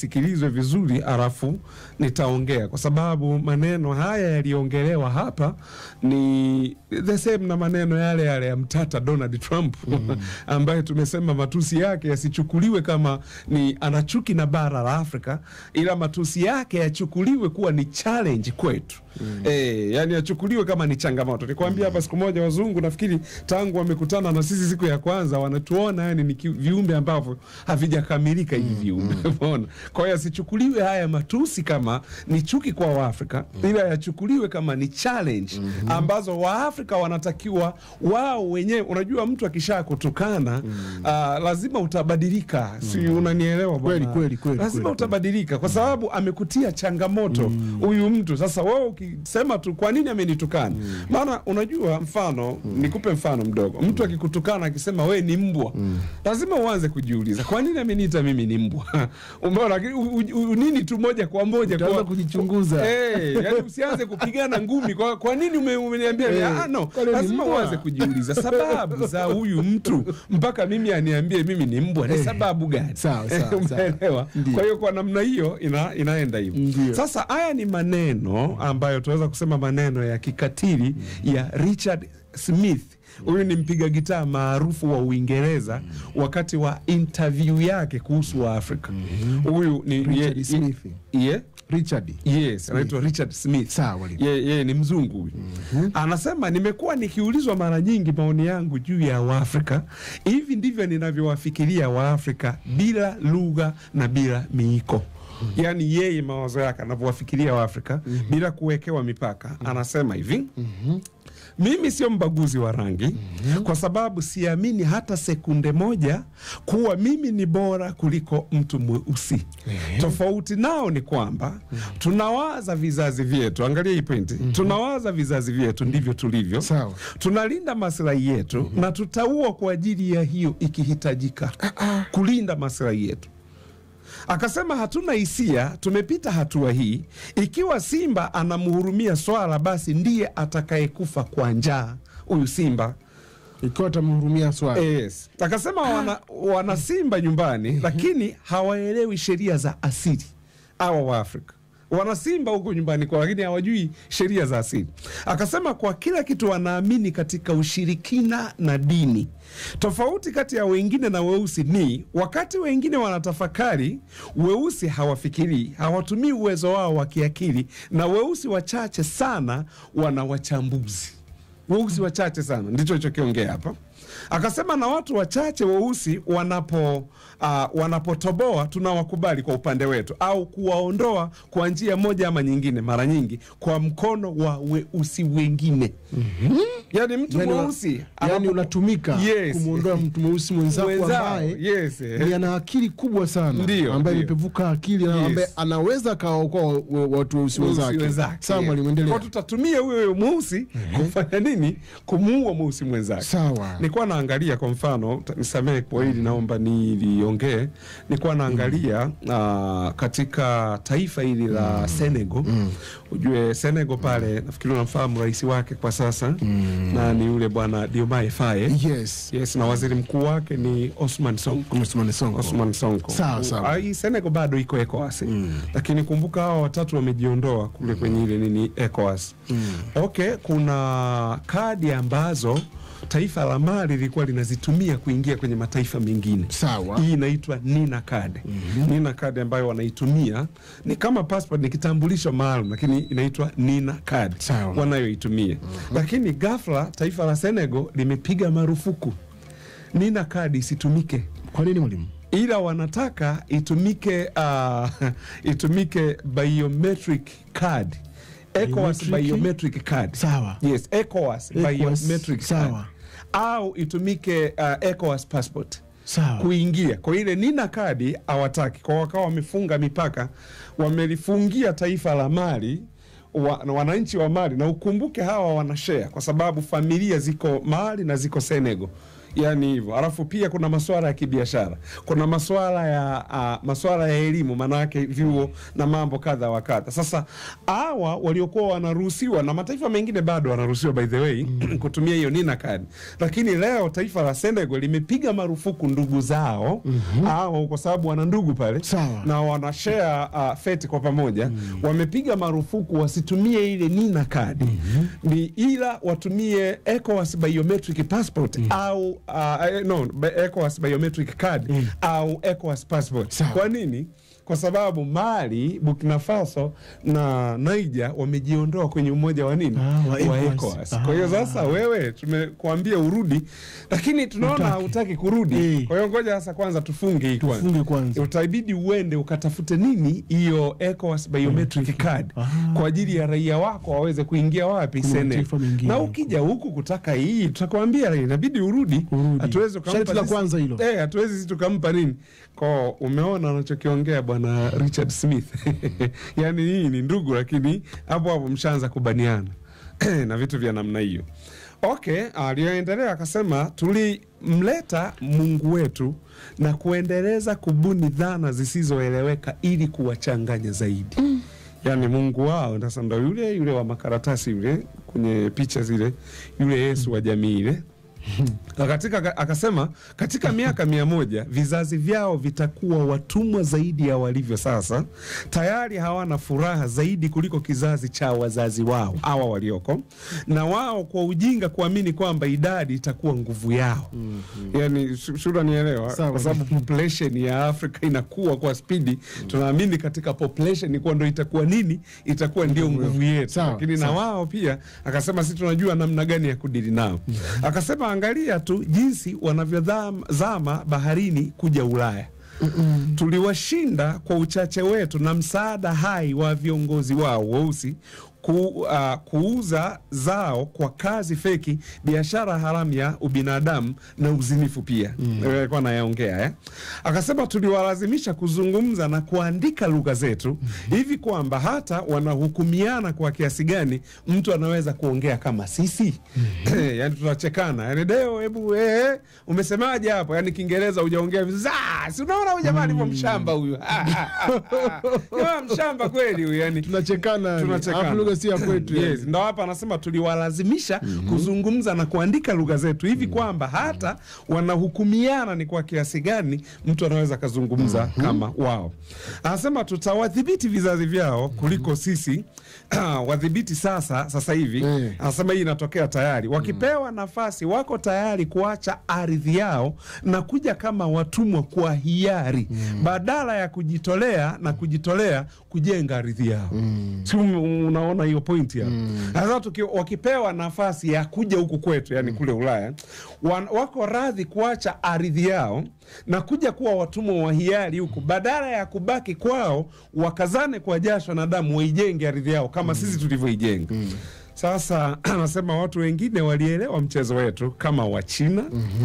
Speaker 1: nisikilizwe vizuri, alafu nitaongea, kwa sababu maneno haya yaliyoongelewa hapa ni the same na maneno yale yale ya mtata Donald Trump ambaye tumesema matusi yake yasichukuliwe kama ni anachuki na bara la Afrika, ila matusi yake yachukuliwe kuwa ni challenge kwetu. Eh, yani yachukuliwe kama ni changamoto. Nikwambia hapa siku moja wazungu nafikiri tangu wamekutana na sisi siku ya kwanza wanatuona yani ni ki- viumbe ambavyo havijakamilika hivi viumbe. Umeona? Kwa hiyo yasichukuliwe haya matusi kama ni chuki kwa Waafrika, ila yachukuliwe kama ni challenge ambazo Waafrika wanatakiwa wao wenyewe. Unajua, mtu akisha kutukana ah, lazima utabadilika, si unanielewa bwana?
Speaker 2: Kweli, kweli, kweli,
Speaker 1: lazima
Speaker 2: kweli.
Speaker 1: utabadilika kwa sababu amekutia changamoto huyu mtu. Sasa wewe ukisema tu kwa nini amenitukana? Maana unajua, mfano nikupe mfano mdogo, mtu akikutukana akisema we ni mbwa, lazima uanze kujiuliza kwa nini ameniita mimi ni mbwa? Umeona, lakini u- u- u- nini tu moja kwa moja
Speaker 2: Utaanza
Speaker 1: kwa
Speaker 2: kujichunguza.
Speaker 1: Eh, yani usianze kupigana ngumi kwa, kwa nini ume- umeniambia
Speaker 2: Eh,
Speaker 1: ah, no,
Speaker 2: kwa nini
Speaker 1: lazima
Speaker 2: mbwa?
Speaker 1: uanze kujiuliza sababu za huyu mtu mpaka mimi aniambie mimi ni mbwa, ni sababu gani?
Speaker 2: Sawa, sawa, sawa.
Speaker 1: Umeelewa?
Speaker 2: Ndio.
Speaker 1: Kwa hiyo kwa namna hiyo ina, inaenda hivyo.
Speaker 2: Ndio.
Speaker 1: Sasa haya ni maneno ambayo tunaweza kusema maneno ya kikatili ya Richard Smith. Huyu ni mpiga gitaa maarufu wa Uingereza wakati wa interview yake kuhusu Waafrika. Huyu ni
Speaker 2: Richard
Speaker 1: ye-
Speaker 2: Smith.
Speaker 1: ye-
Speaker 2: Richard.
Speaker 1: Yes, anaitwa Richard Smith.
Speaker 2: Sawa, mwalimu.
Speaker 1: Yeye yeye ni mzungu huyu. Anasema nimekuwa nikiulizwa mara nyingi maoni yangu juu ya Waafrika. Hivi ndivyo ninavyowafikiria Waafrika bila lugha na bila miiko. Yaani yeye mawazo yake anavyowafikiria Waafrika bila kuwekewa mipaka. Anasema hivi mimi sio mbaguzi wa rangi kwa sababu siamini hata sekunde moja kuwa mimi ni bora kuliko mtu mweusi. Tofauti nao ni kwamba tunawaza vizazi vyetu, angalia hii pointi, tunawaza vizazi vyetu ndivyo tulivyo,
Speaker 2: Sawa.
Speaker 1: tunalinda maslahi yetu na tutaua kwa ajili ya hiyo ikihitajika, kulinda maslahi yetu. Akasema hatuna hisia, tumepita hatua hii. Ikiwa simba anamhurumia swala, basi ndiye atakayekufa kwa njaa huyu simba.
Speaker 2: Ikiwa atamhurumia swala.
Speaker 1: Yes. Akasema wana, wana simba nyumbani, lakini hawaelewi sheria za asili. Hawa wa Afrika wana simba huko nyumbani kwao, lakini hawajui sheria za asili. Akasema kwa kila kitu wanaamini katika ushirikina na dini. Tofauti kati ya wengine na weusi ni wakati wengine wanatafakari, weusi hawafikirii, hawatumii uwezo wao wa kiakili, na weusi wachache sana wana wachambuzi weusi wachache sana, ndicho ichokiongea hapa. Akasema na watu wachache weusi wanapo uh, wanapotoboa tunawakubali kwa upande wetu, au kuwaondoa kwa njia moja ama nyingine, mara nyingi kwa mkono wa weusi wengine. Yani mtu
Speaker 2: Yani wa-
Speaker 1: mweusi
Speaker 2: yani
Speaker 1: anapo-
Speaker 2: unatumika
Speaker 1: Yes.
Speaker 2: kumwondoa mtu mweusi mwenzako
Speaker 1: Mwenzao,
Speaker 2: ambaye
Speaker 1: yes, eh.
Speaker 2: ni ana akili kubwa sana
Speaker 1: Ndio,
Speaker 2: ambaye
Speaker 1: ndio.
Speaker 2: imepevuka akili na
Speaker 1: Yes.
Speaker 2: ambaye anaweza akawaokoa wa- wa- watu weusi
Speaker 1: Weusi
Speaker 2: wenzake.
Speaker 1: wenzake.
Speaker 2: Sawa mwalimu, endelea.
Speaker 1: Kwa tutatumia huyo huyo mweusi kufanya nini? Kumuua mweusi mwenzake.
Speaker 2: Sawa.
Speaker 1: Nilikuwa naangalia kwa mfano, ta- nisamehe kwa hili, naomba niliongee. Nilikuwa naangalia ah, katika taifa hili la Senegal. Ujue Senegal pale, nafikiri unamfahamu rais wake kwa sasa na ni yule bwana Diomaye Faye.
Speaker 2: Yes.
Speaker 1: Yes, na waziri mkuu wake ni Osman Sonko.
Speaker 2: Osman Sonko.
Speaker 1: Osman Sonko.
Speaker 2: Sawa, sawa.
Speaker 1: Ah, hii Senegal bado iko ECOWAS. Lakini kumbuka hawa watatu wamejiondoa kule kwenye ile nini ECOWAS. Okay, kuna kadi ambazo taifa la Mali lilikuwa linazitumia kuingia kwenye mataifa mengine.
Speaker 2: Sawa.
Speaker 1: Hii inaitwa Nina card. Nina card ambayo wanaitumia ni kama passport, ni kitambulisho maalum, lakini inaitwa Nina card
Speaker 2: Sawa.
Speaker 1: wanayoitumia. Lakini ghafla taifa la Senegal limepiga marufuku Nina card isitumike
Speaker 2: Kwa nini mwalimu?
Speaker 1: ila wanataka itumike uh, itumike biometric card ECOWAS
Speaker 2: Biometric?
Speaker 1: biometric card
Speaker 2: Sawa.
Speaker 1: yes ECOWAS
Speaker 2: ECOWAS,
Speaker 1: biometric
Speaker 2: sawa.
Speaker 1: card au itumike uh, ECOWAS passport
Speaker 2: Sawa.
Speaker 1: kuingia kwa ile nina kadi hawataki kwa wakawa wamefunga mipaka wamelifungia taifa la Mali wa, na wananchi wa Mali na ukumbuke hawa wanashare kwa sababu familia ziko Mali na ziko Senegal yani hivyo. Alafu pia kuna masuala ya kibiashara, kuna masuala ya uh, masuala ya elimu, maanake vyuo na mambo kadha wa kadha. Sasa hawa waliokuwa wanaruhusiwa na mataifa mengine bado wanaruhusiwa by the way kutumia hiyo nina card, lakini leo taifa la Senegal limepiga marufuku ndugu zao hao, kwa sababu wana ndugu pale
Speaker 2: Sawa.
Speaker 1: na wanashare uh, feti kwa pamoja wamepiga marufuku wasitumie ile nina card ni ila watumie ECOWAS biometric passport au uh, eh, no be- ECOWAS biometric card au ECOWAS passport.
Speaker 2: Sawa.
Speaker 1: Kwa nini? Kwa sababu Mali, Burkina Faso na Niger wamejiondoa kwenye umoja wa nini
Speaker 2: Ah, wa
Speaker 1: wa
Speaker 2: ECOWAS.
Speaker 1: ECOWAS. Kwa hiyo sasa wewe tumekuambia urudi, lakini tunaona
Speaker 2: Hutaki.
Speaker 1: hutaki kurudi.
Speaker 2: Eh.
Speaker 1: Kwa hiyo ngoja sasa kwanza tufunge hii kwanza
Speaker 2: Tufunge kwanza.
Speaker 1: utabidi uende ukatafute nini hiyo ECOWAS biometric card kwa ajili ya raia wako waweze kuingia wapi
Speaker 2: Kuna
Speaker 1: Senegal.
Speaker 2: mataifa mengine
Speaker 1: Na
Speaker 2: huko.
Speaker 1: ukija huku kutaka hii, tutakwambia inabidi urudi.
Speaker 2: Urudi.
Speaker 1: Hatuwezi ukampa
Speaker 2: Sharti la
Speaker 1: sisi-
Speaker 2: kwanza hilo.
Speaker 1: Eh, hatuwezi sisi tukampa nini ko. Umeona anachokiongea bwana Richard Smith yaani hii ni ndugu, lakini hapo hapo mshaanza kubaniana na vitu vya namna hiyo. Okay, aliyoendelea akasema tulimleta Mungu wetu na kuendeleza kubuni dhana zisizoeleweka ili kuwachanganya zaidi. Yaani Mungu wao sasa ndo yule yule wa makaratasi yule kwenye picha zile, yule Yesu wa jamii ile na katika, akasema katika miaka mia moja vizazi vyao vitakuwa watumwa zaidi ya walivyo sasa. Tayari hawana furaha zaidi kuliko kizazi cha wazazi wao hawa walioko, na wao kwa ujinga kuamini kwamba idadi itakuwa nguvu yao. Yani shura nielewa,
Speaker 2: Sawa.
Speaker 1: kwa sababu population ya Afrika inakuwa kwa spidi. Tunaamini katika population kuwa ndo itakuwa nini, itakuwa ndio nguvu yetu,
Speaker 2: Sawa,
Speaker 1: lakini na
Speaker 2: sawa.
Speaker 1: wao pia akasema si tunajua namna gani ya kudili nao. Akasema angalia tu jinsi wanavyozama baharini kuja Ulaya. Tuliwashinda kwa uchache wetu na msaada hai wa viongozi wao weusi ku, uh, kuuza zao kwa kazi feki, biashara haramu ya ubinadamu na uzinifu pia alikuwa anayaongea eh? Akasema tuliwalazimisha kuzungumza na kuandika lugha zetu hivi kwamba hata wanahukumiana kwa kiasi gani mtu anaweza kuongea kama sisi yani tunachekana yani deo hebu eh, umesemaje hapo yani kiingereza hujaongea vizuri Ah, si unaona huyu jamaa alivyo mshamba huyu Ah, ah, ah, ah. Jamaa mshamba kweli huyu yani
Speaker 2: tunachekana yani.
Speaker 1: tunachekana.
Speaker 2: Alafu lugha si ya kwetu yani.
Speaker 1: Yes, ndo hapa anasema tuliwalazimisha kuzungumza na kuandika lugha zetu hivi kwamba hata wanahukumiana ni kwa kiasi gani mtu anaweza akazungumza kama wao. Anasema tutawadhibiti vizazi vyao kuliko sisi wadhibiti sasa sasa hivi.
Speaker 2: Eh.
Speaker 1: Anasema hii inatokea tayari, wakipewa nafasi wako tayari kuacha ardhi yao na kuja kama watumwa kwa hiari badala ya kujitolea na kujitolea kujenga ardhi yao. Si un- unaona hiyo pointi hapo? Sasa tuki- wakipewa nafasi ya kuja huku kwetu, yani kule Ulaya, wan, wako radhi kuacha ardhi yao na kuja kuwa watumwa wa hiari huku badala ya kubaki kwao, wakazane kwa jasho na damu waijenge ardhi yao kama sisi tulivyoijenga. Sasa anasema watu wengine walielewa mchezo wetu kama Wachina,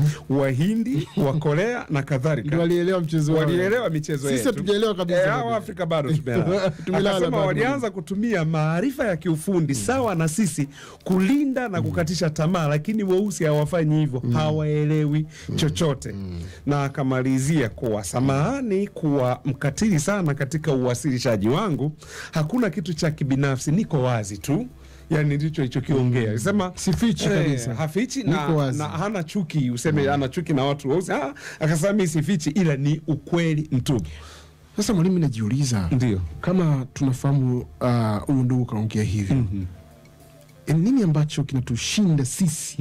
Speaker 1: Wahindi, wa Korea na kadhalika
Speaker 2: Ndio walielewa mchezo wao.
Speaker 1: walielewa michezo
Speaker 2: Sisi
Speaker 1: yetu.
Speaker 2: hatujaelewa kabisa
Speaker 1: Eh,
Speaker 2: bado.
Speaker 1: hao Afrika bado tumelala.
Speaker 2: Tumelala
Speaker 1: Akasema
Speaker 2: bado.
Speaker 1: walianza kutumia maarifa ya kiufundi sawa na sisi kulinda na kukatisha tamaa, lakini weusi hawafanyi hivyo, hawaelewi chochote. Na akamalizia kuwa samahani kuwa mkatili sana katika uwasilishaji wangu, hakuna kitu cha kibinafsi, niko wazi tu. Yani ndicho ichokiongea alisema
Speaker 2: Sifichi
Speaker 1: eh,
Speaker 2: kabisa.
Speaker 1: hafichi na,
Speaker 2: Niko wazi.
Speaker 1: na hana chuki useme ana chuki na watu weusi. Ah, Akasema mi sifichi, ila ni ukweli mtupu.
Speaker 2: Sasa mwalimu, najiuliza
Speaker 1: Ndio.
Speaker 2: kama tunafahamu ah, huyu ndugu kaongea hivyo ni nini ambacho kinatushinda sisi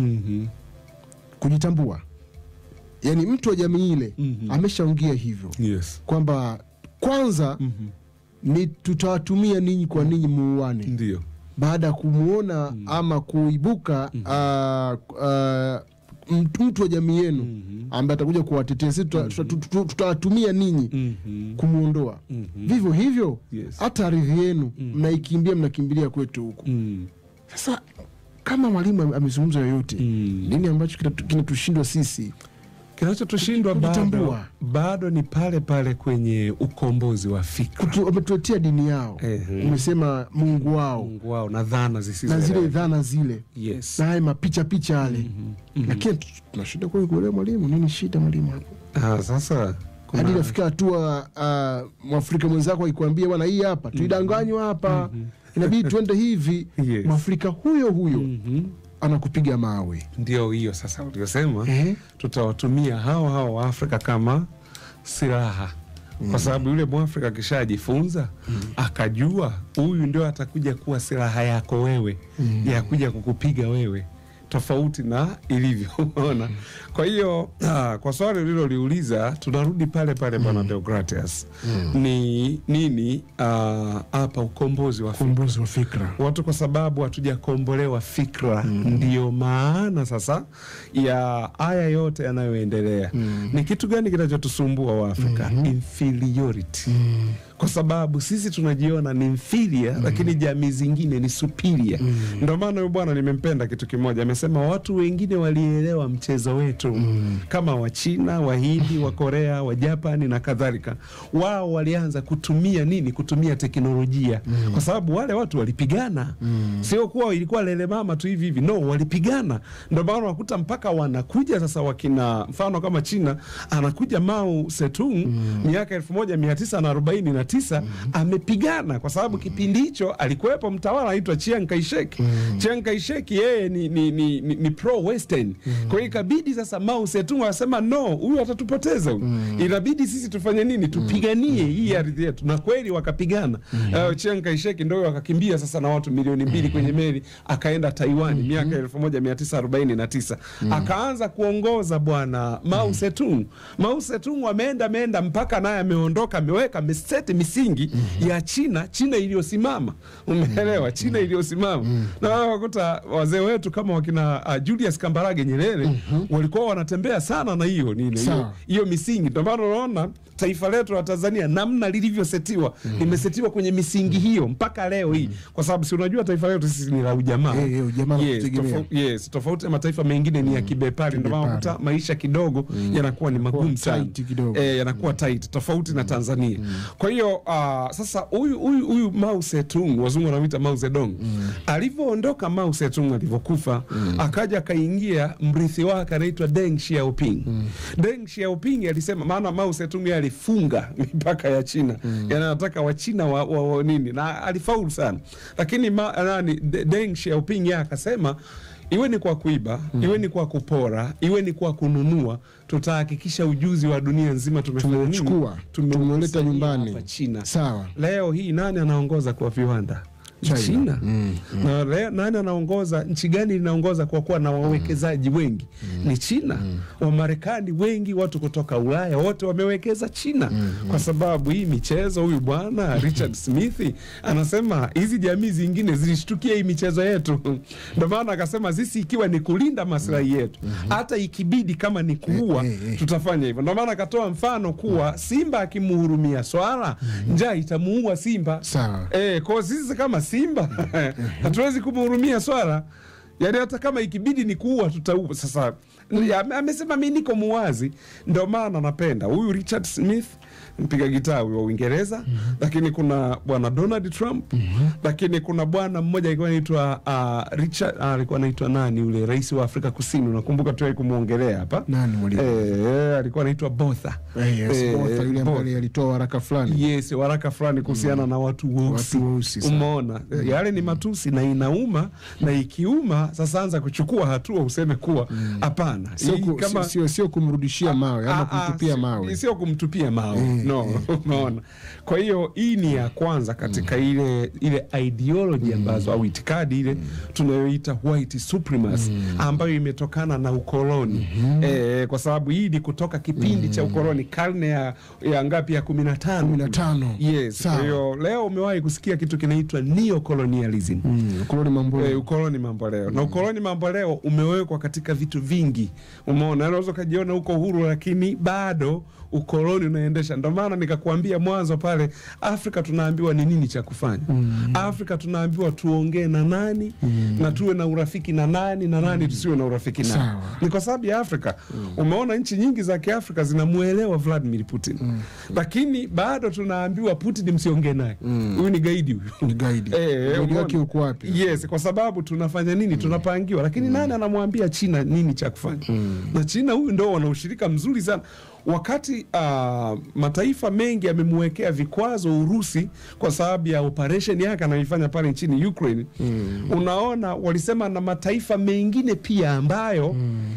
Speaker 2: kujitambua? Yaani mtu wa jamii ile ameshaongea hivyo
Speaker 1: Yes.
Speaker 2: kwamba kwanza ni tutawatumia ninyi kwa ninyi muuane,
Speaker 1: Ndio.
Speaker 2: baada ya kumwona ama kuibuka ah, ah, mtu mtu wa jamii yenu ambaye atakuja kuwatetea sisi, tuta- tuta- tuta- tutawatumia ninyi kumwondoa. Vivyo hivyo
Speaker 1: Yes.
Speaker 2: hata ardhi yenu mnaikimbia, mnakimbilia kwetu huku. Sasa kama mwalimu ame- amezungumza yoyote, nini ambacho kinatu- kinatushindwa sisi
Speaker 1: kinachotushindwa bado,
Speaker 2: Kujitambua.
Speaker 1: bado ni pale pale kwenye ukombozi wa fikra
Speaker 2: Kutu- wametuletea dini yao
Speaker 1: Ehe.
Speaker 2: umesema mungu wao
Speaker 1: Mungu wao na dhana zisizo
Speaker 2: na zile dhana zile
Speaker 1: yes.
Speaker 2: na haya mapicha picha yale lakini tu- tuna shida kweli kuelewa mwalimu nini shida mwalimu hapo
Speaker 1: Ah, sasa kuna-
Speaker 2: hadi inafika hatua uh, mwafrika mwenzako akikwambia bwana hii hapa tuidanganywa hapa inabidi tuende hivi
Speaker 1: Yes.
Speaker 2: mwafrika huyo huyo
Speaker 1: Mhm.
Speaker 2: anakupiga mawe
Speaker 1: ndio hiyo sasa uliosema
Speaker 2: Eh?
Speaker 1: tutawatumia hao hao wa Afrika kama silaha kwa sababu yule mwafrika akishajifunza akajua huyu ndio atakuja kuwa silaha yako wewe ya kuja kukupiga wewe tofauti na ilivyo umeona kwa hiyo ah, kwa swali uliloliuliza tunarudi pale pale bwana Deogratias ni nini ah, hapa ukombozi wa fikra
Speaker 2: ukombozi wa fikra
Speaker 1: watu kwa sababu hatujakombolewa fikra ndiyo maana sasa ya haya yote yanayoendelea ni kitu gani kinachotusumbua waafrika inferiority kwa sababu sisi tunajiona ni inferior lakini jamii zingine ni superior ndio maana huyu bwana nimempenda kitu kimoja amesema watu wengine walielewa mchezo wetu kama wachina wahindi wa korea wa japani na kadhalika wao walianza kutumia nini kutumia teknolojia kwa sababu wale watu walipigana sio kuwa ilikuwa lele mama tu hivi hivi no walipigana ndio maana wakuta mpaka wanakuja sasa wakina mfano kama china anakuja Mao Zedong miaka elfu moja mia tisa na arobaini na tisa amepigana kwa sababu kipindi hicho alikuwepo mtawala anaitwa Chiang Kai-shek Chiang Kai-shek yeye ni, ni, ni, ni, ni pro western kwa hiyo ikabidi sasa Mao Zedong anasema no huyu atatupoteza huyu inabidi sisi tufanye nini tupiganie hii ardhi yetu na kweli wakapigana uh, Chiang Kai-shek ndio wakakimbia sasa na watu milioni mbili kwenye meli akaenda Taiwan miaka elfu moja mia tisa arobaini na tisa akaanza kuongoza bwana Mao Zedong Mao Zedong ameenda ameenda mpaka naye ameondoka ameweka ameseti misingi ya China China iliyosimama umeelewa China iliyosimama na wao wakuta wazee wetu kama wakina uh, Julius Kambarage Nyerere walikuwa wanatembea sana na hiyo nini hiyo
Speaker 2: Sawa.
Speaker 1: hiyo misingi ndio maana unaona taifa letu la Tanzania namna lilivyosetiwa limesetiwa kwenye misingi hiyo mpaka leo hii kwa sababu si unajua taifa letu sisi ni la ujamaa
Speaker 2: Eh, eh, ujamaa na
Speaker 1: yes,
Speaker 2: kutegemea.
Speaker 1: tofau- yes, tofauti na mataifa mengine ni ya kibepari ndio maana
Speaker 2: Kibepari.
Speaker 1: unakuta maisha kidogo yanakuwa ni magumu sana
Speaker 2: tight kidogo.
Speaker 1: eh, yanakuwa tight tofauti na Tanzania kwa hiyo uh, sasa huyu huyu huyu Mao Zedong wazungu wanamwita Mao Zedong alivyoondoka Mao Zedong alivyokufa akaja akaingia mrithi wake anaitwa Deng Xiaoping Deng Xiaoping alisema maana Mao Zedong yeye alifunga mipaka ya China yani anataka wachina wa, wa, wa nini na alifaulu sana lakini ma, nani De- Deng Xiaoping yeye akasema iwe ni kwa kuiba iwe ni kwa kupora iwe ni kwa kununua tutahakikisha ujuzi wa dunia nzima tumefanya nini?
Speaker 2: Tumeuchukua,
Speaker 1: Tumeusaidia
Speaker 2: tumeuleta nyumbani.
Speaker 1: hapa China
Speaker 2: sawa
Speaker 1: leo hii nani anaongoza kwa viwanda
Speaker 2: China.
Speaker 1: China,
Speaker 2: Mm,
Speaker 1: na leo, nani anaongoza nchi gani inaongoza kwa kuwa na wawekezaji wengi ni China Wamarekani wengi watu kutoka Ulaya wote wamewekeza China kwa sababu hii michezo huyu bwana Richard Smith anasema hizi jamii zingine zilishtukia hii michezo yetu ndio maana akasema sisi ikiwa ni kulinda maslahi yetu hata ikibidi kama ni kuua
Speaker 2: Eh, eh, eh.
Speaker 1: tutafanya hivyo ndio maana akatoa mfano kuwa simba akimhurumia swala njaa itamuua simba
Speaker 2: sawa
Speaker 1: Eh, kwa sisi kama Simba hatuwezi kumhurumia swala, yaani hata kama ikibidi ni kuua tutaua. Sasa ame- amesema mi niko muwazi, ndio maana napenda huyu Richard Smith mpiga gitaa huyu wa Uingereza, lakini kuna bwana Donald Trump, lakini kuna bwana mmoja alikuwa anaitwa uh, Richard ah, alikuwa anaitwa nani yule rais wa Afrika Kusini, unakumbuka tuwai kumwongelea hapa
Speaker 2: nani mwalimu
Speaker 1: eh, alikuwa anaitwa Botha
Speaker 2: Eh, yes,
Speaker 1: Eh,
Speaker 2: Botha yule
Speaker 1: Botha.
Speaker 2: ambaye alitoa waraka fulani
Speaker 1: yes waraka fulani kuhusiana na watu weusi
Speaker 2: Watu weusi, sawa.
Speaker 1: umeona yale ni matusi na inauma na ikiuma sasa anza kuchukua hatua useme kuwa hapana
Speaker 2: Sio
Speaker 1: hii
Speaker 2: ku-
Speaker 1: kama-
Speaker 2: sio- sio kumrudishia mawe ama
Speaker 1: Ah, ah,
Speaker 2: kumtupia
Speaker 1: si-
Speaker 2: mawe
Speaker 1: sio kumtupia mawe no umeona kwa hiyo hii ni ya kwanza katika ile ile ideology ambazo au itikadi ile tunayoita white supremacy ambayo imetokana na ukoloni eh, kwa sababu hii ni kutoka kipindi cha ukoloni karne ya, ya ngapi ya kumi na tano
Speaker 2: kumi na tano
Speaker 1: yes
Speaker 2: Sawa.
Speaker 1: kwa hiyo leo umewahi kusikia kitu kinaitwa neocolonialism
Speaker 2: Mm, ukoloni mambo
Speaker 1: Eh, ukoloni mambo leo na ukoloni mambo leo umewekwa katika vitu vingi. Umeona, unaweza ukajiona uko huru, lakini bado ukoloni unaendesha. Ndio maana nikakuambia mwanzo pale, Afrika tunaambiwa ni nini cha kufanya. Afrika tunaambiwa tuongee na nani na tuwe na urafiki na nani na nani tusiwe na urafiki naye.
Speaker 2: Sawa.
Speaker 1: Ni kwa sababu ya Afrika. Umeona nchi nyingi za Kiafrika zinamuelewa Vladimir Putin, lakini bado tunaambiwa Putin msiongee naye, huyu ni gaidi huyu.
Speaker 2: Ni gaidi.
Speaker 1: Eh,
Speaker 2: Gaidi
Speaker 1: umeona?
Speaker 2: wake uko wapi?
Speaker 1: Yes, kwa sababu tunafanya nini? Tunapangiwa, lakini nani anamwambia China nini cha kufanya? Na China huyu ndo wana ushirika mzuri sana, wakati ah, mataifa mengi yamemwekea vikwazo Urusi kwa sababu ya operation yake anayoifanya pale nchini Ukraine. Unaona, walisema na mataifa mengine pia ambayo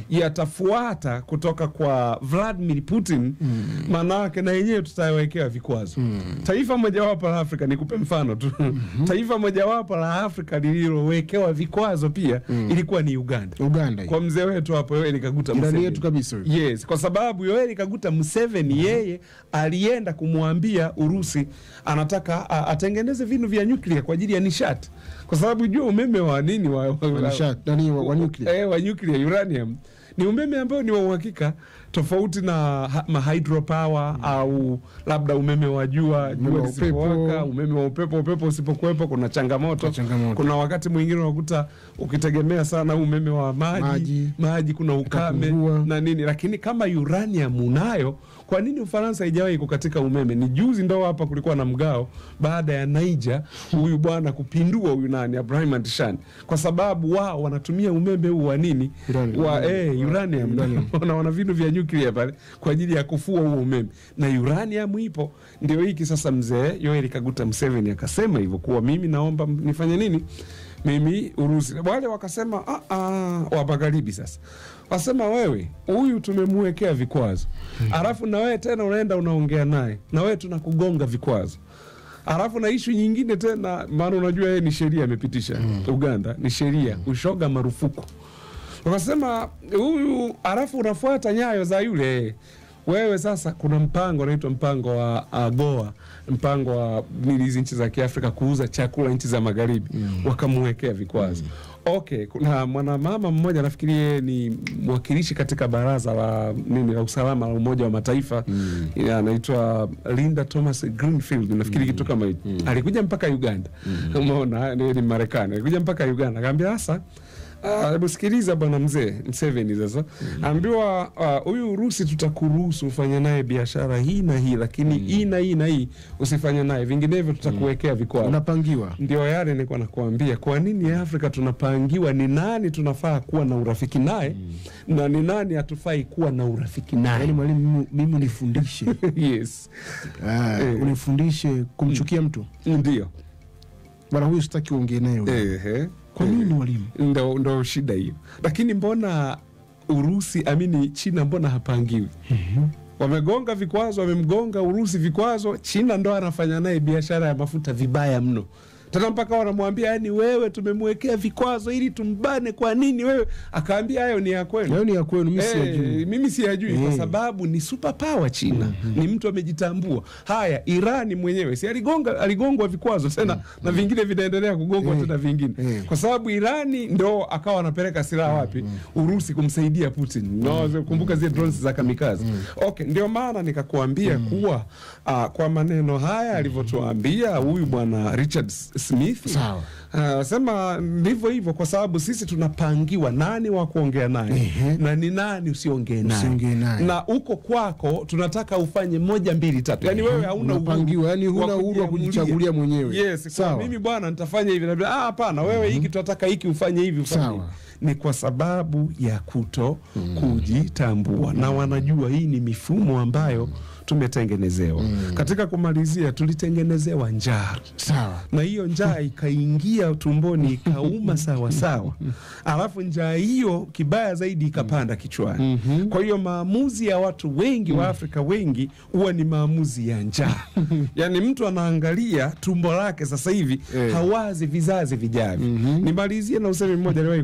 Speaker 1: yatafuata kutoka kwa Vladimir Putin, maanake na yenyewe tutawekea vikwazo. Taifa mojawapo la Afrika, nikupe mfano tu taifa mojawapo la Afrika lililowekewa vikwazo pia ilikuwa ni Uganda
Speaker 2: Uganda. hii.
Speaker 1: kwa mzee wetu hapo Yoweri Kaguta
Speaker 2: Ndani
Speaker 1: Museveni.
Speaker 2: yetu kabisa huyu.
Speaker 1: Yes, kwa sababu Yoweri Kaguta Museveni yeye alienda kumwambia Urusi anataka a, atengeneze vinu vya nyuklia kwa ajili ya nishati, kwa sababu jua umeme wa nini wa, wa,
Speaker 2: Wa nishati, nani wa- wa nuclear.
Speaker 1: eh, wa nuclear uranium ni umeme ambao ni wa uhakika tofauti na ha- ma hydropower au labda umeme wa jua
Speaker 2: Umeme
Speaker 1: jua
Speaker 2: wa
Speaker 1: lisipowaka,
Speaker 2: upepo.
Speaker 1: umeme wa upepo upepo usipokuwepo kuna changamoto.
Speaker 2: Kuna changamoto.
Speaker 1: Kuna wakati mwingine unakuta ukitegemea sana umeme wa maji
Speaker 2: Maji.
Speaker 1: maji, kuna ukame
Speaker 2: Utapungua.
Speaker 1: na nini, lakini kama uranium unayo, kwa nini Ufaransa haijawahi kukatika umeme? Ni juzi ndo hapa kulikuwa na mgao baada ya Niger huyu bwana kupindua huyu nani Abraham Antishani, kwa sababu wao wanatumia umeme huu wa nini
Speaker 2: Uranium.
Speaker 1: wa eh, uranium
Speaker 2: Uranium.
Speaker 1: wana, wana vinu vya nyuklia pale kwa ajili ya kufua huo umeme, na uranium ipo. Ndio hiki sasa, mzee Yoweri Kaguta Museveni akasema hivyo kuwa mimi naomba m- nifanye nini mimi Urusi. Wale wakasema "Ah, ah," wa magharibi sasa wasema wewe huyu tumemwekea vikwazo, alafu na wewe tena unaenda unaongea naye, na wewe tunakugonga vikwazo alafu na ishu nyingine tena, maana unajua yeye ni sheria amepitisha Uganda, ni sheria ushoga marufuku. Wakasema huyu, alafu unafuata nyayo za yule wewe. Sasa kuna mpango unaitwa mpango wa AGOA, mpango wa nini hizi nchi za Kiafrika kuuza chakula nchi za magharibi, wakamwekea vikwazo. Okay, kuna mwanamama mmoja nafikiri yeye ni mwakilishi katika baraza la nini la usalama la Umoja wa Mataifa ya, anaitwa Linda Thomas Greenfield nafikiri kitu kama hicho. Alikuja mpaka Uganda, umeona, ni ni Marekani, alikuja mpaka Uganda akaambia sasa Ah, Hebu sikiliza bwana mzee Mseveni sasa ambiwa ah, huyu Urusi tutakuruhusu ufanye naye biashara hii na hii, lakini hii na hii na hii usifanye naye, vinginevyo tutakuwekea vikwazo.
Speaker 2: Unapangiwa.
Speaker 1: Ndio yale nilikuwa nakuambia, kwa nini Afrika tunapangiwa ni nani tunafaa kuwa na urafiki naye na ni nani hatufai kuwa na urafiki
Speaker 2: Yaani
Speaker 1: naye.
Speaker 2: mwalimu, mimi- mimi unifundishe
Speaker 1: Yes,
Speaker 2: Ah,
Speaker 1: Eh.
Speaker 2: unifundishe kumchukia mtu
Speaker 1: ndio
Speaker 2: bwana huyu, sitaki uongee naye huyu.
Speaker 1: ehe.
Speaker 2: Kwa nini mwalimu?
Speaker 1: ndo, ndo shida hiyo. Lakini mbona Urusi amini China, mbona hapangiwi? Wamegonga vikwazo, wamemgonga Urusi vikwazo, China ndo anafanya naye biashara ya mafuta vibaya mno tena mpaka wanamwambia yani, wewe tumemwekea vikwazo ili tumbane. Kwa nini wewe? Akaambia hayo ni ya kwenu.
Speaker 2: Hayo ni ya kwenu, mimi
Speaker 1: Eh,
Speaker 2: siyajui.
Speaker 1: mimi siyajui kwa
Speaker 2: Eh.
Speaker 1: sababu ni super power China, ni mtu amejitambua. Haya, Irani mwenyewe si aligonga, aligongwa vikwazo tena na vingine vinaendelea kugongwa
Speaker 2: Eh.
Speaker 1: tena vingine
Speaker 2: Eh.
Speaker 1: kwa sababu Irani ndo akawa anapeleka silaha wapi? Urusi kumsaidia Putin. No, kumbuka zile drones za kamikazi. Okay, ndio maana nikakuambia kuwa ah, kwa maneno haya alivyotuambia huyu bwana Richard Smith
Speaker 2: Sawa.
Speaker 1: Ah, sema ndivyo hivyo, kwa sababu sisi tunapangiwa nani wa kuongea naye
Speaker 2: Ehe.
Speaker 1: na ni nani usiongee naye,
Speaker 2: Usiongee naye.
Speaker 1: na uko kwako tunataka ufanye moja mbili tatu, yani wewe hauna uhuru
Speaker 2: Unapangiwa, yani huna uhuru wa kujichagulia mwenyewe.
Speaker 1: Yes, kwa
Speaker 2: Sawa.
Speaker 1: mimi bwana nitafanya hivi na vile. Ah, hapana, wewe hiki tunataka hiki ufanye hivi ufanye
Speaker 2: Sawa.
Speaker 1: hivi. Ni kwa sababu ya kuto kujitambua, na wanajua hii ni mifumo ambayo tumetengenezewa. Katika kumalizia, tulitengenezewa njaa
Speaker 2: Sawa.
Speaker 1: na hiyo njaa ikaingia tumboni ikauma sawa sawa, alafu njaa hiyo kibaya zaidi ikapanda kichwani. Kwa hiyo maamuzi ya watu wengi wa Afrika wengi huwa ni maamuzi ya njaa. Yaani mtu anaangalia tumbo lake sasa hivi
Speaker 2: Eh.
Speaker 1: hawazi vizazi vijavyo. Nimalizie na usemi mmoja aliwahi kuongea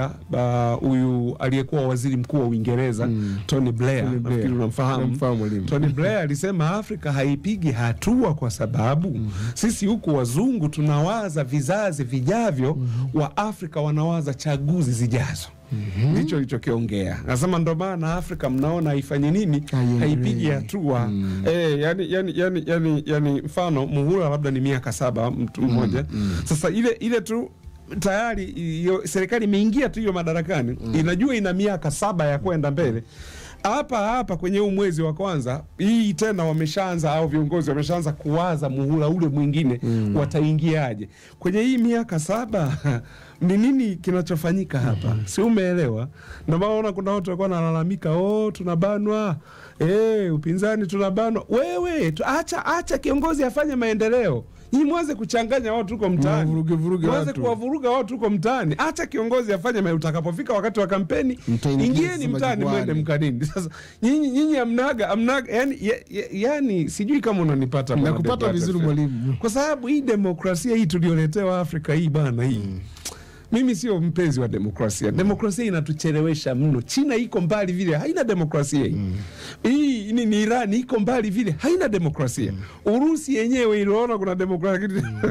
Speaker 1: Afrika ba- huyu aliyekuwa waziri mkuu wa Uingereza Tony Blair,
Speaker 2: Tony Blair.
Speaker 1: nafikiri unamfahamu.
Speaker 2: Namfahamu mwalimu.
Speaker 1: Tony Blair alisema Afrika haipigi hatua kwa sababu sisi huku wazungu tunawaza vizazi vijavyo, wa Afrika wanawaza chaguzi zijazo. Ndicho alichokiongea. Anasema ndo maana Afrika mnaona haifanyi nini,
Speaker 2: Haiendelei.
Speaker 1: haipigi hatua eh, yani, yani, yani, yani, yani mfano muhula labda ni miaka saba mtu mmoja sasa ile ile tu tayari iyo, serikali imeingia tu hiyo madarakani inajua ina miaka saba ya kwenda mbele hapa hapa kwenye huu mwezi wa kwanza hii tena wameshaanza au viongozi wameshaanza kuwaza muhula ule mwingine wataingiaje kwenye hii miaka saba ni nini kinachofanyika hapa si umeelewa ndio maana unaona kuna watu walikuwa wanalalamika oh tunabanwa eh upinzani tunabanwa wewe tu, acha acha kiongozi afanye maendeleo Nyinyi mwanze kuchanganya watu huko mtaani,
Speaker 2: Mwavuruge vuruge
Speaker 1: mwanze
Speaker 2: watu.
Speaker 1: kuwavuruga watu huko mtaani. Acha kiongozi afanye ma- utakapofika wakati wa kampeni,
Speaker 2: Mtaingia
Speaker 1: ingieni
Speaker 2: sasa
Speaker 1: mtaani,
Speaker 2: majukwaani.
Speaker 1: mwende mkanini. Sasa nyinyi nyinyi amnaga amnaga, yani, ya, ya, yani sijui kama unanipata bwana
Speaker 2: nakupata
Speaker 1: Deogratias
Speaker 2: vizuri
Speaker 1: Fred.
Speaker 2: mwalimu
Speaker 1: kwa sababu hii demokrasia hii tulioletewa Afrika hii bana hii mimi sio mpenzi wa demokrasia. Demokrasia inatuchelewesha mno. China iko mbali vile, haina demokrasia hii. Hii ni, ni Iran iko mbali vile, haina demokrasia. Urusi yenyewe iliona kuna demokrasia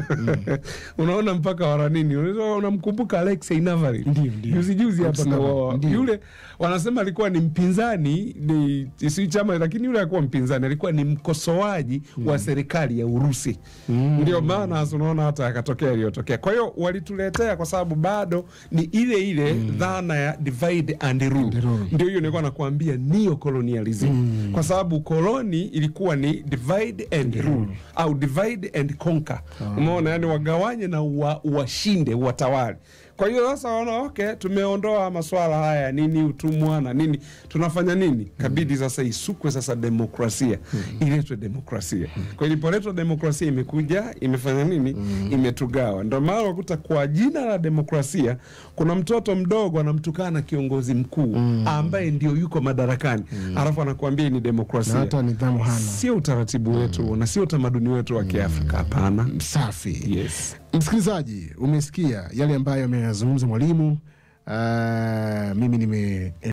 Speaker 1: unaona mpaka waranini, Unaweza- unamkumbuka Alexei Navalny
Speaker 2: Ndio, ndio.
Speaker 1: juzi juzi hapa
Speaker 2: Alexei Navalny,
Speaker 1: kwa
Speaker 2: ndio.
Speaker 1: yule wanasema alikuwa ni mpinzani ni si chama, lakini yule alikuwa mpinzani, alikuwa ni mkosoaji wa serikali ya Urusi. Ndio maana hasa unaona hata akatokea iliyotokea. Kwa hiyo walituletea, kwa sababu bado ni ile ile dhana ya divide and rule.
Speaker 2: rule.
Speaker 1: Ndio hiyo nilikuwa nakuambia neo-colonialism, kwa sababu koloni ilikuwa ni divide and rule au divide and conquer. Umeona, yani wagawanye na uwa- uwashinde, uwatawale. Kwa hiyo sasa waona okay, tumeondoa maswala haya nini utumwa na nini, tunafanya nini? Kabidi sasa isukwe sasa demokrasia, iletwe demokrasia. Kwa hiyo ilipoletwa demokrasia imekuja imefanya nini? Imetugawa. Ndio maana unakuta kwa jina la demokrasia kuna mtoto mdogo anamtukana kiongozi mkuu ambaye ndio yuko madarakani, alafu anakuambia ni
Speaker 2: na
Speaker 1: demokrasia.
Speaker 2: hata nidhamu hana
Speaker 1: Sio utaratibu wetu na sio utamaduni wetu wa Kiafrika. Hapana.
Speaker 2: safi
Speaker 1: Yes.
Speaker 2: msikilizaji umesikia yale ambayo ameyazungumza mwalimu Ah, mimi nime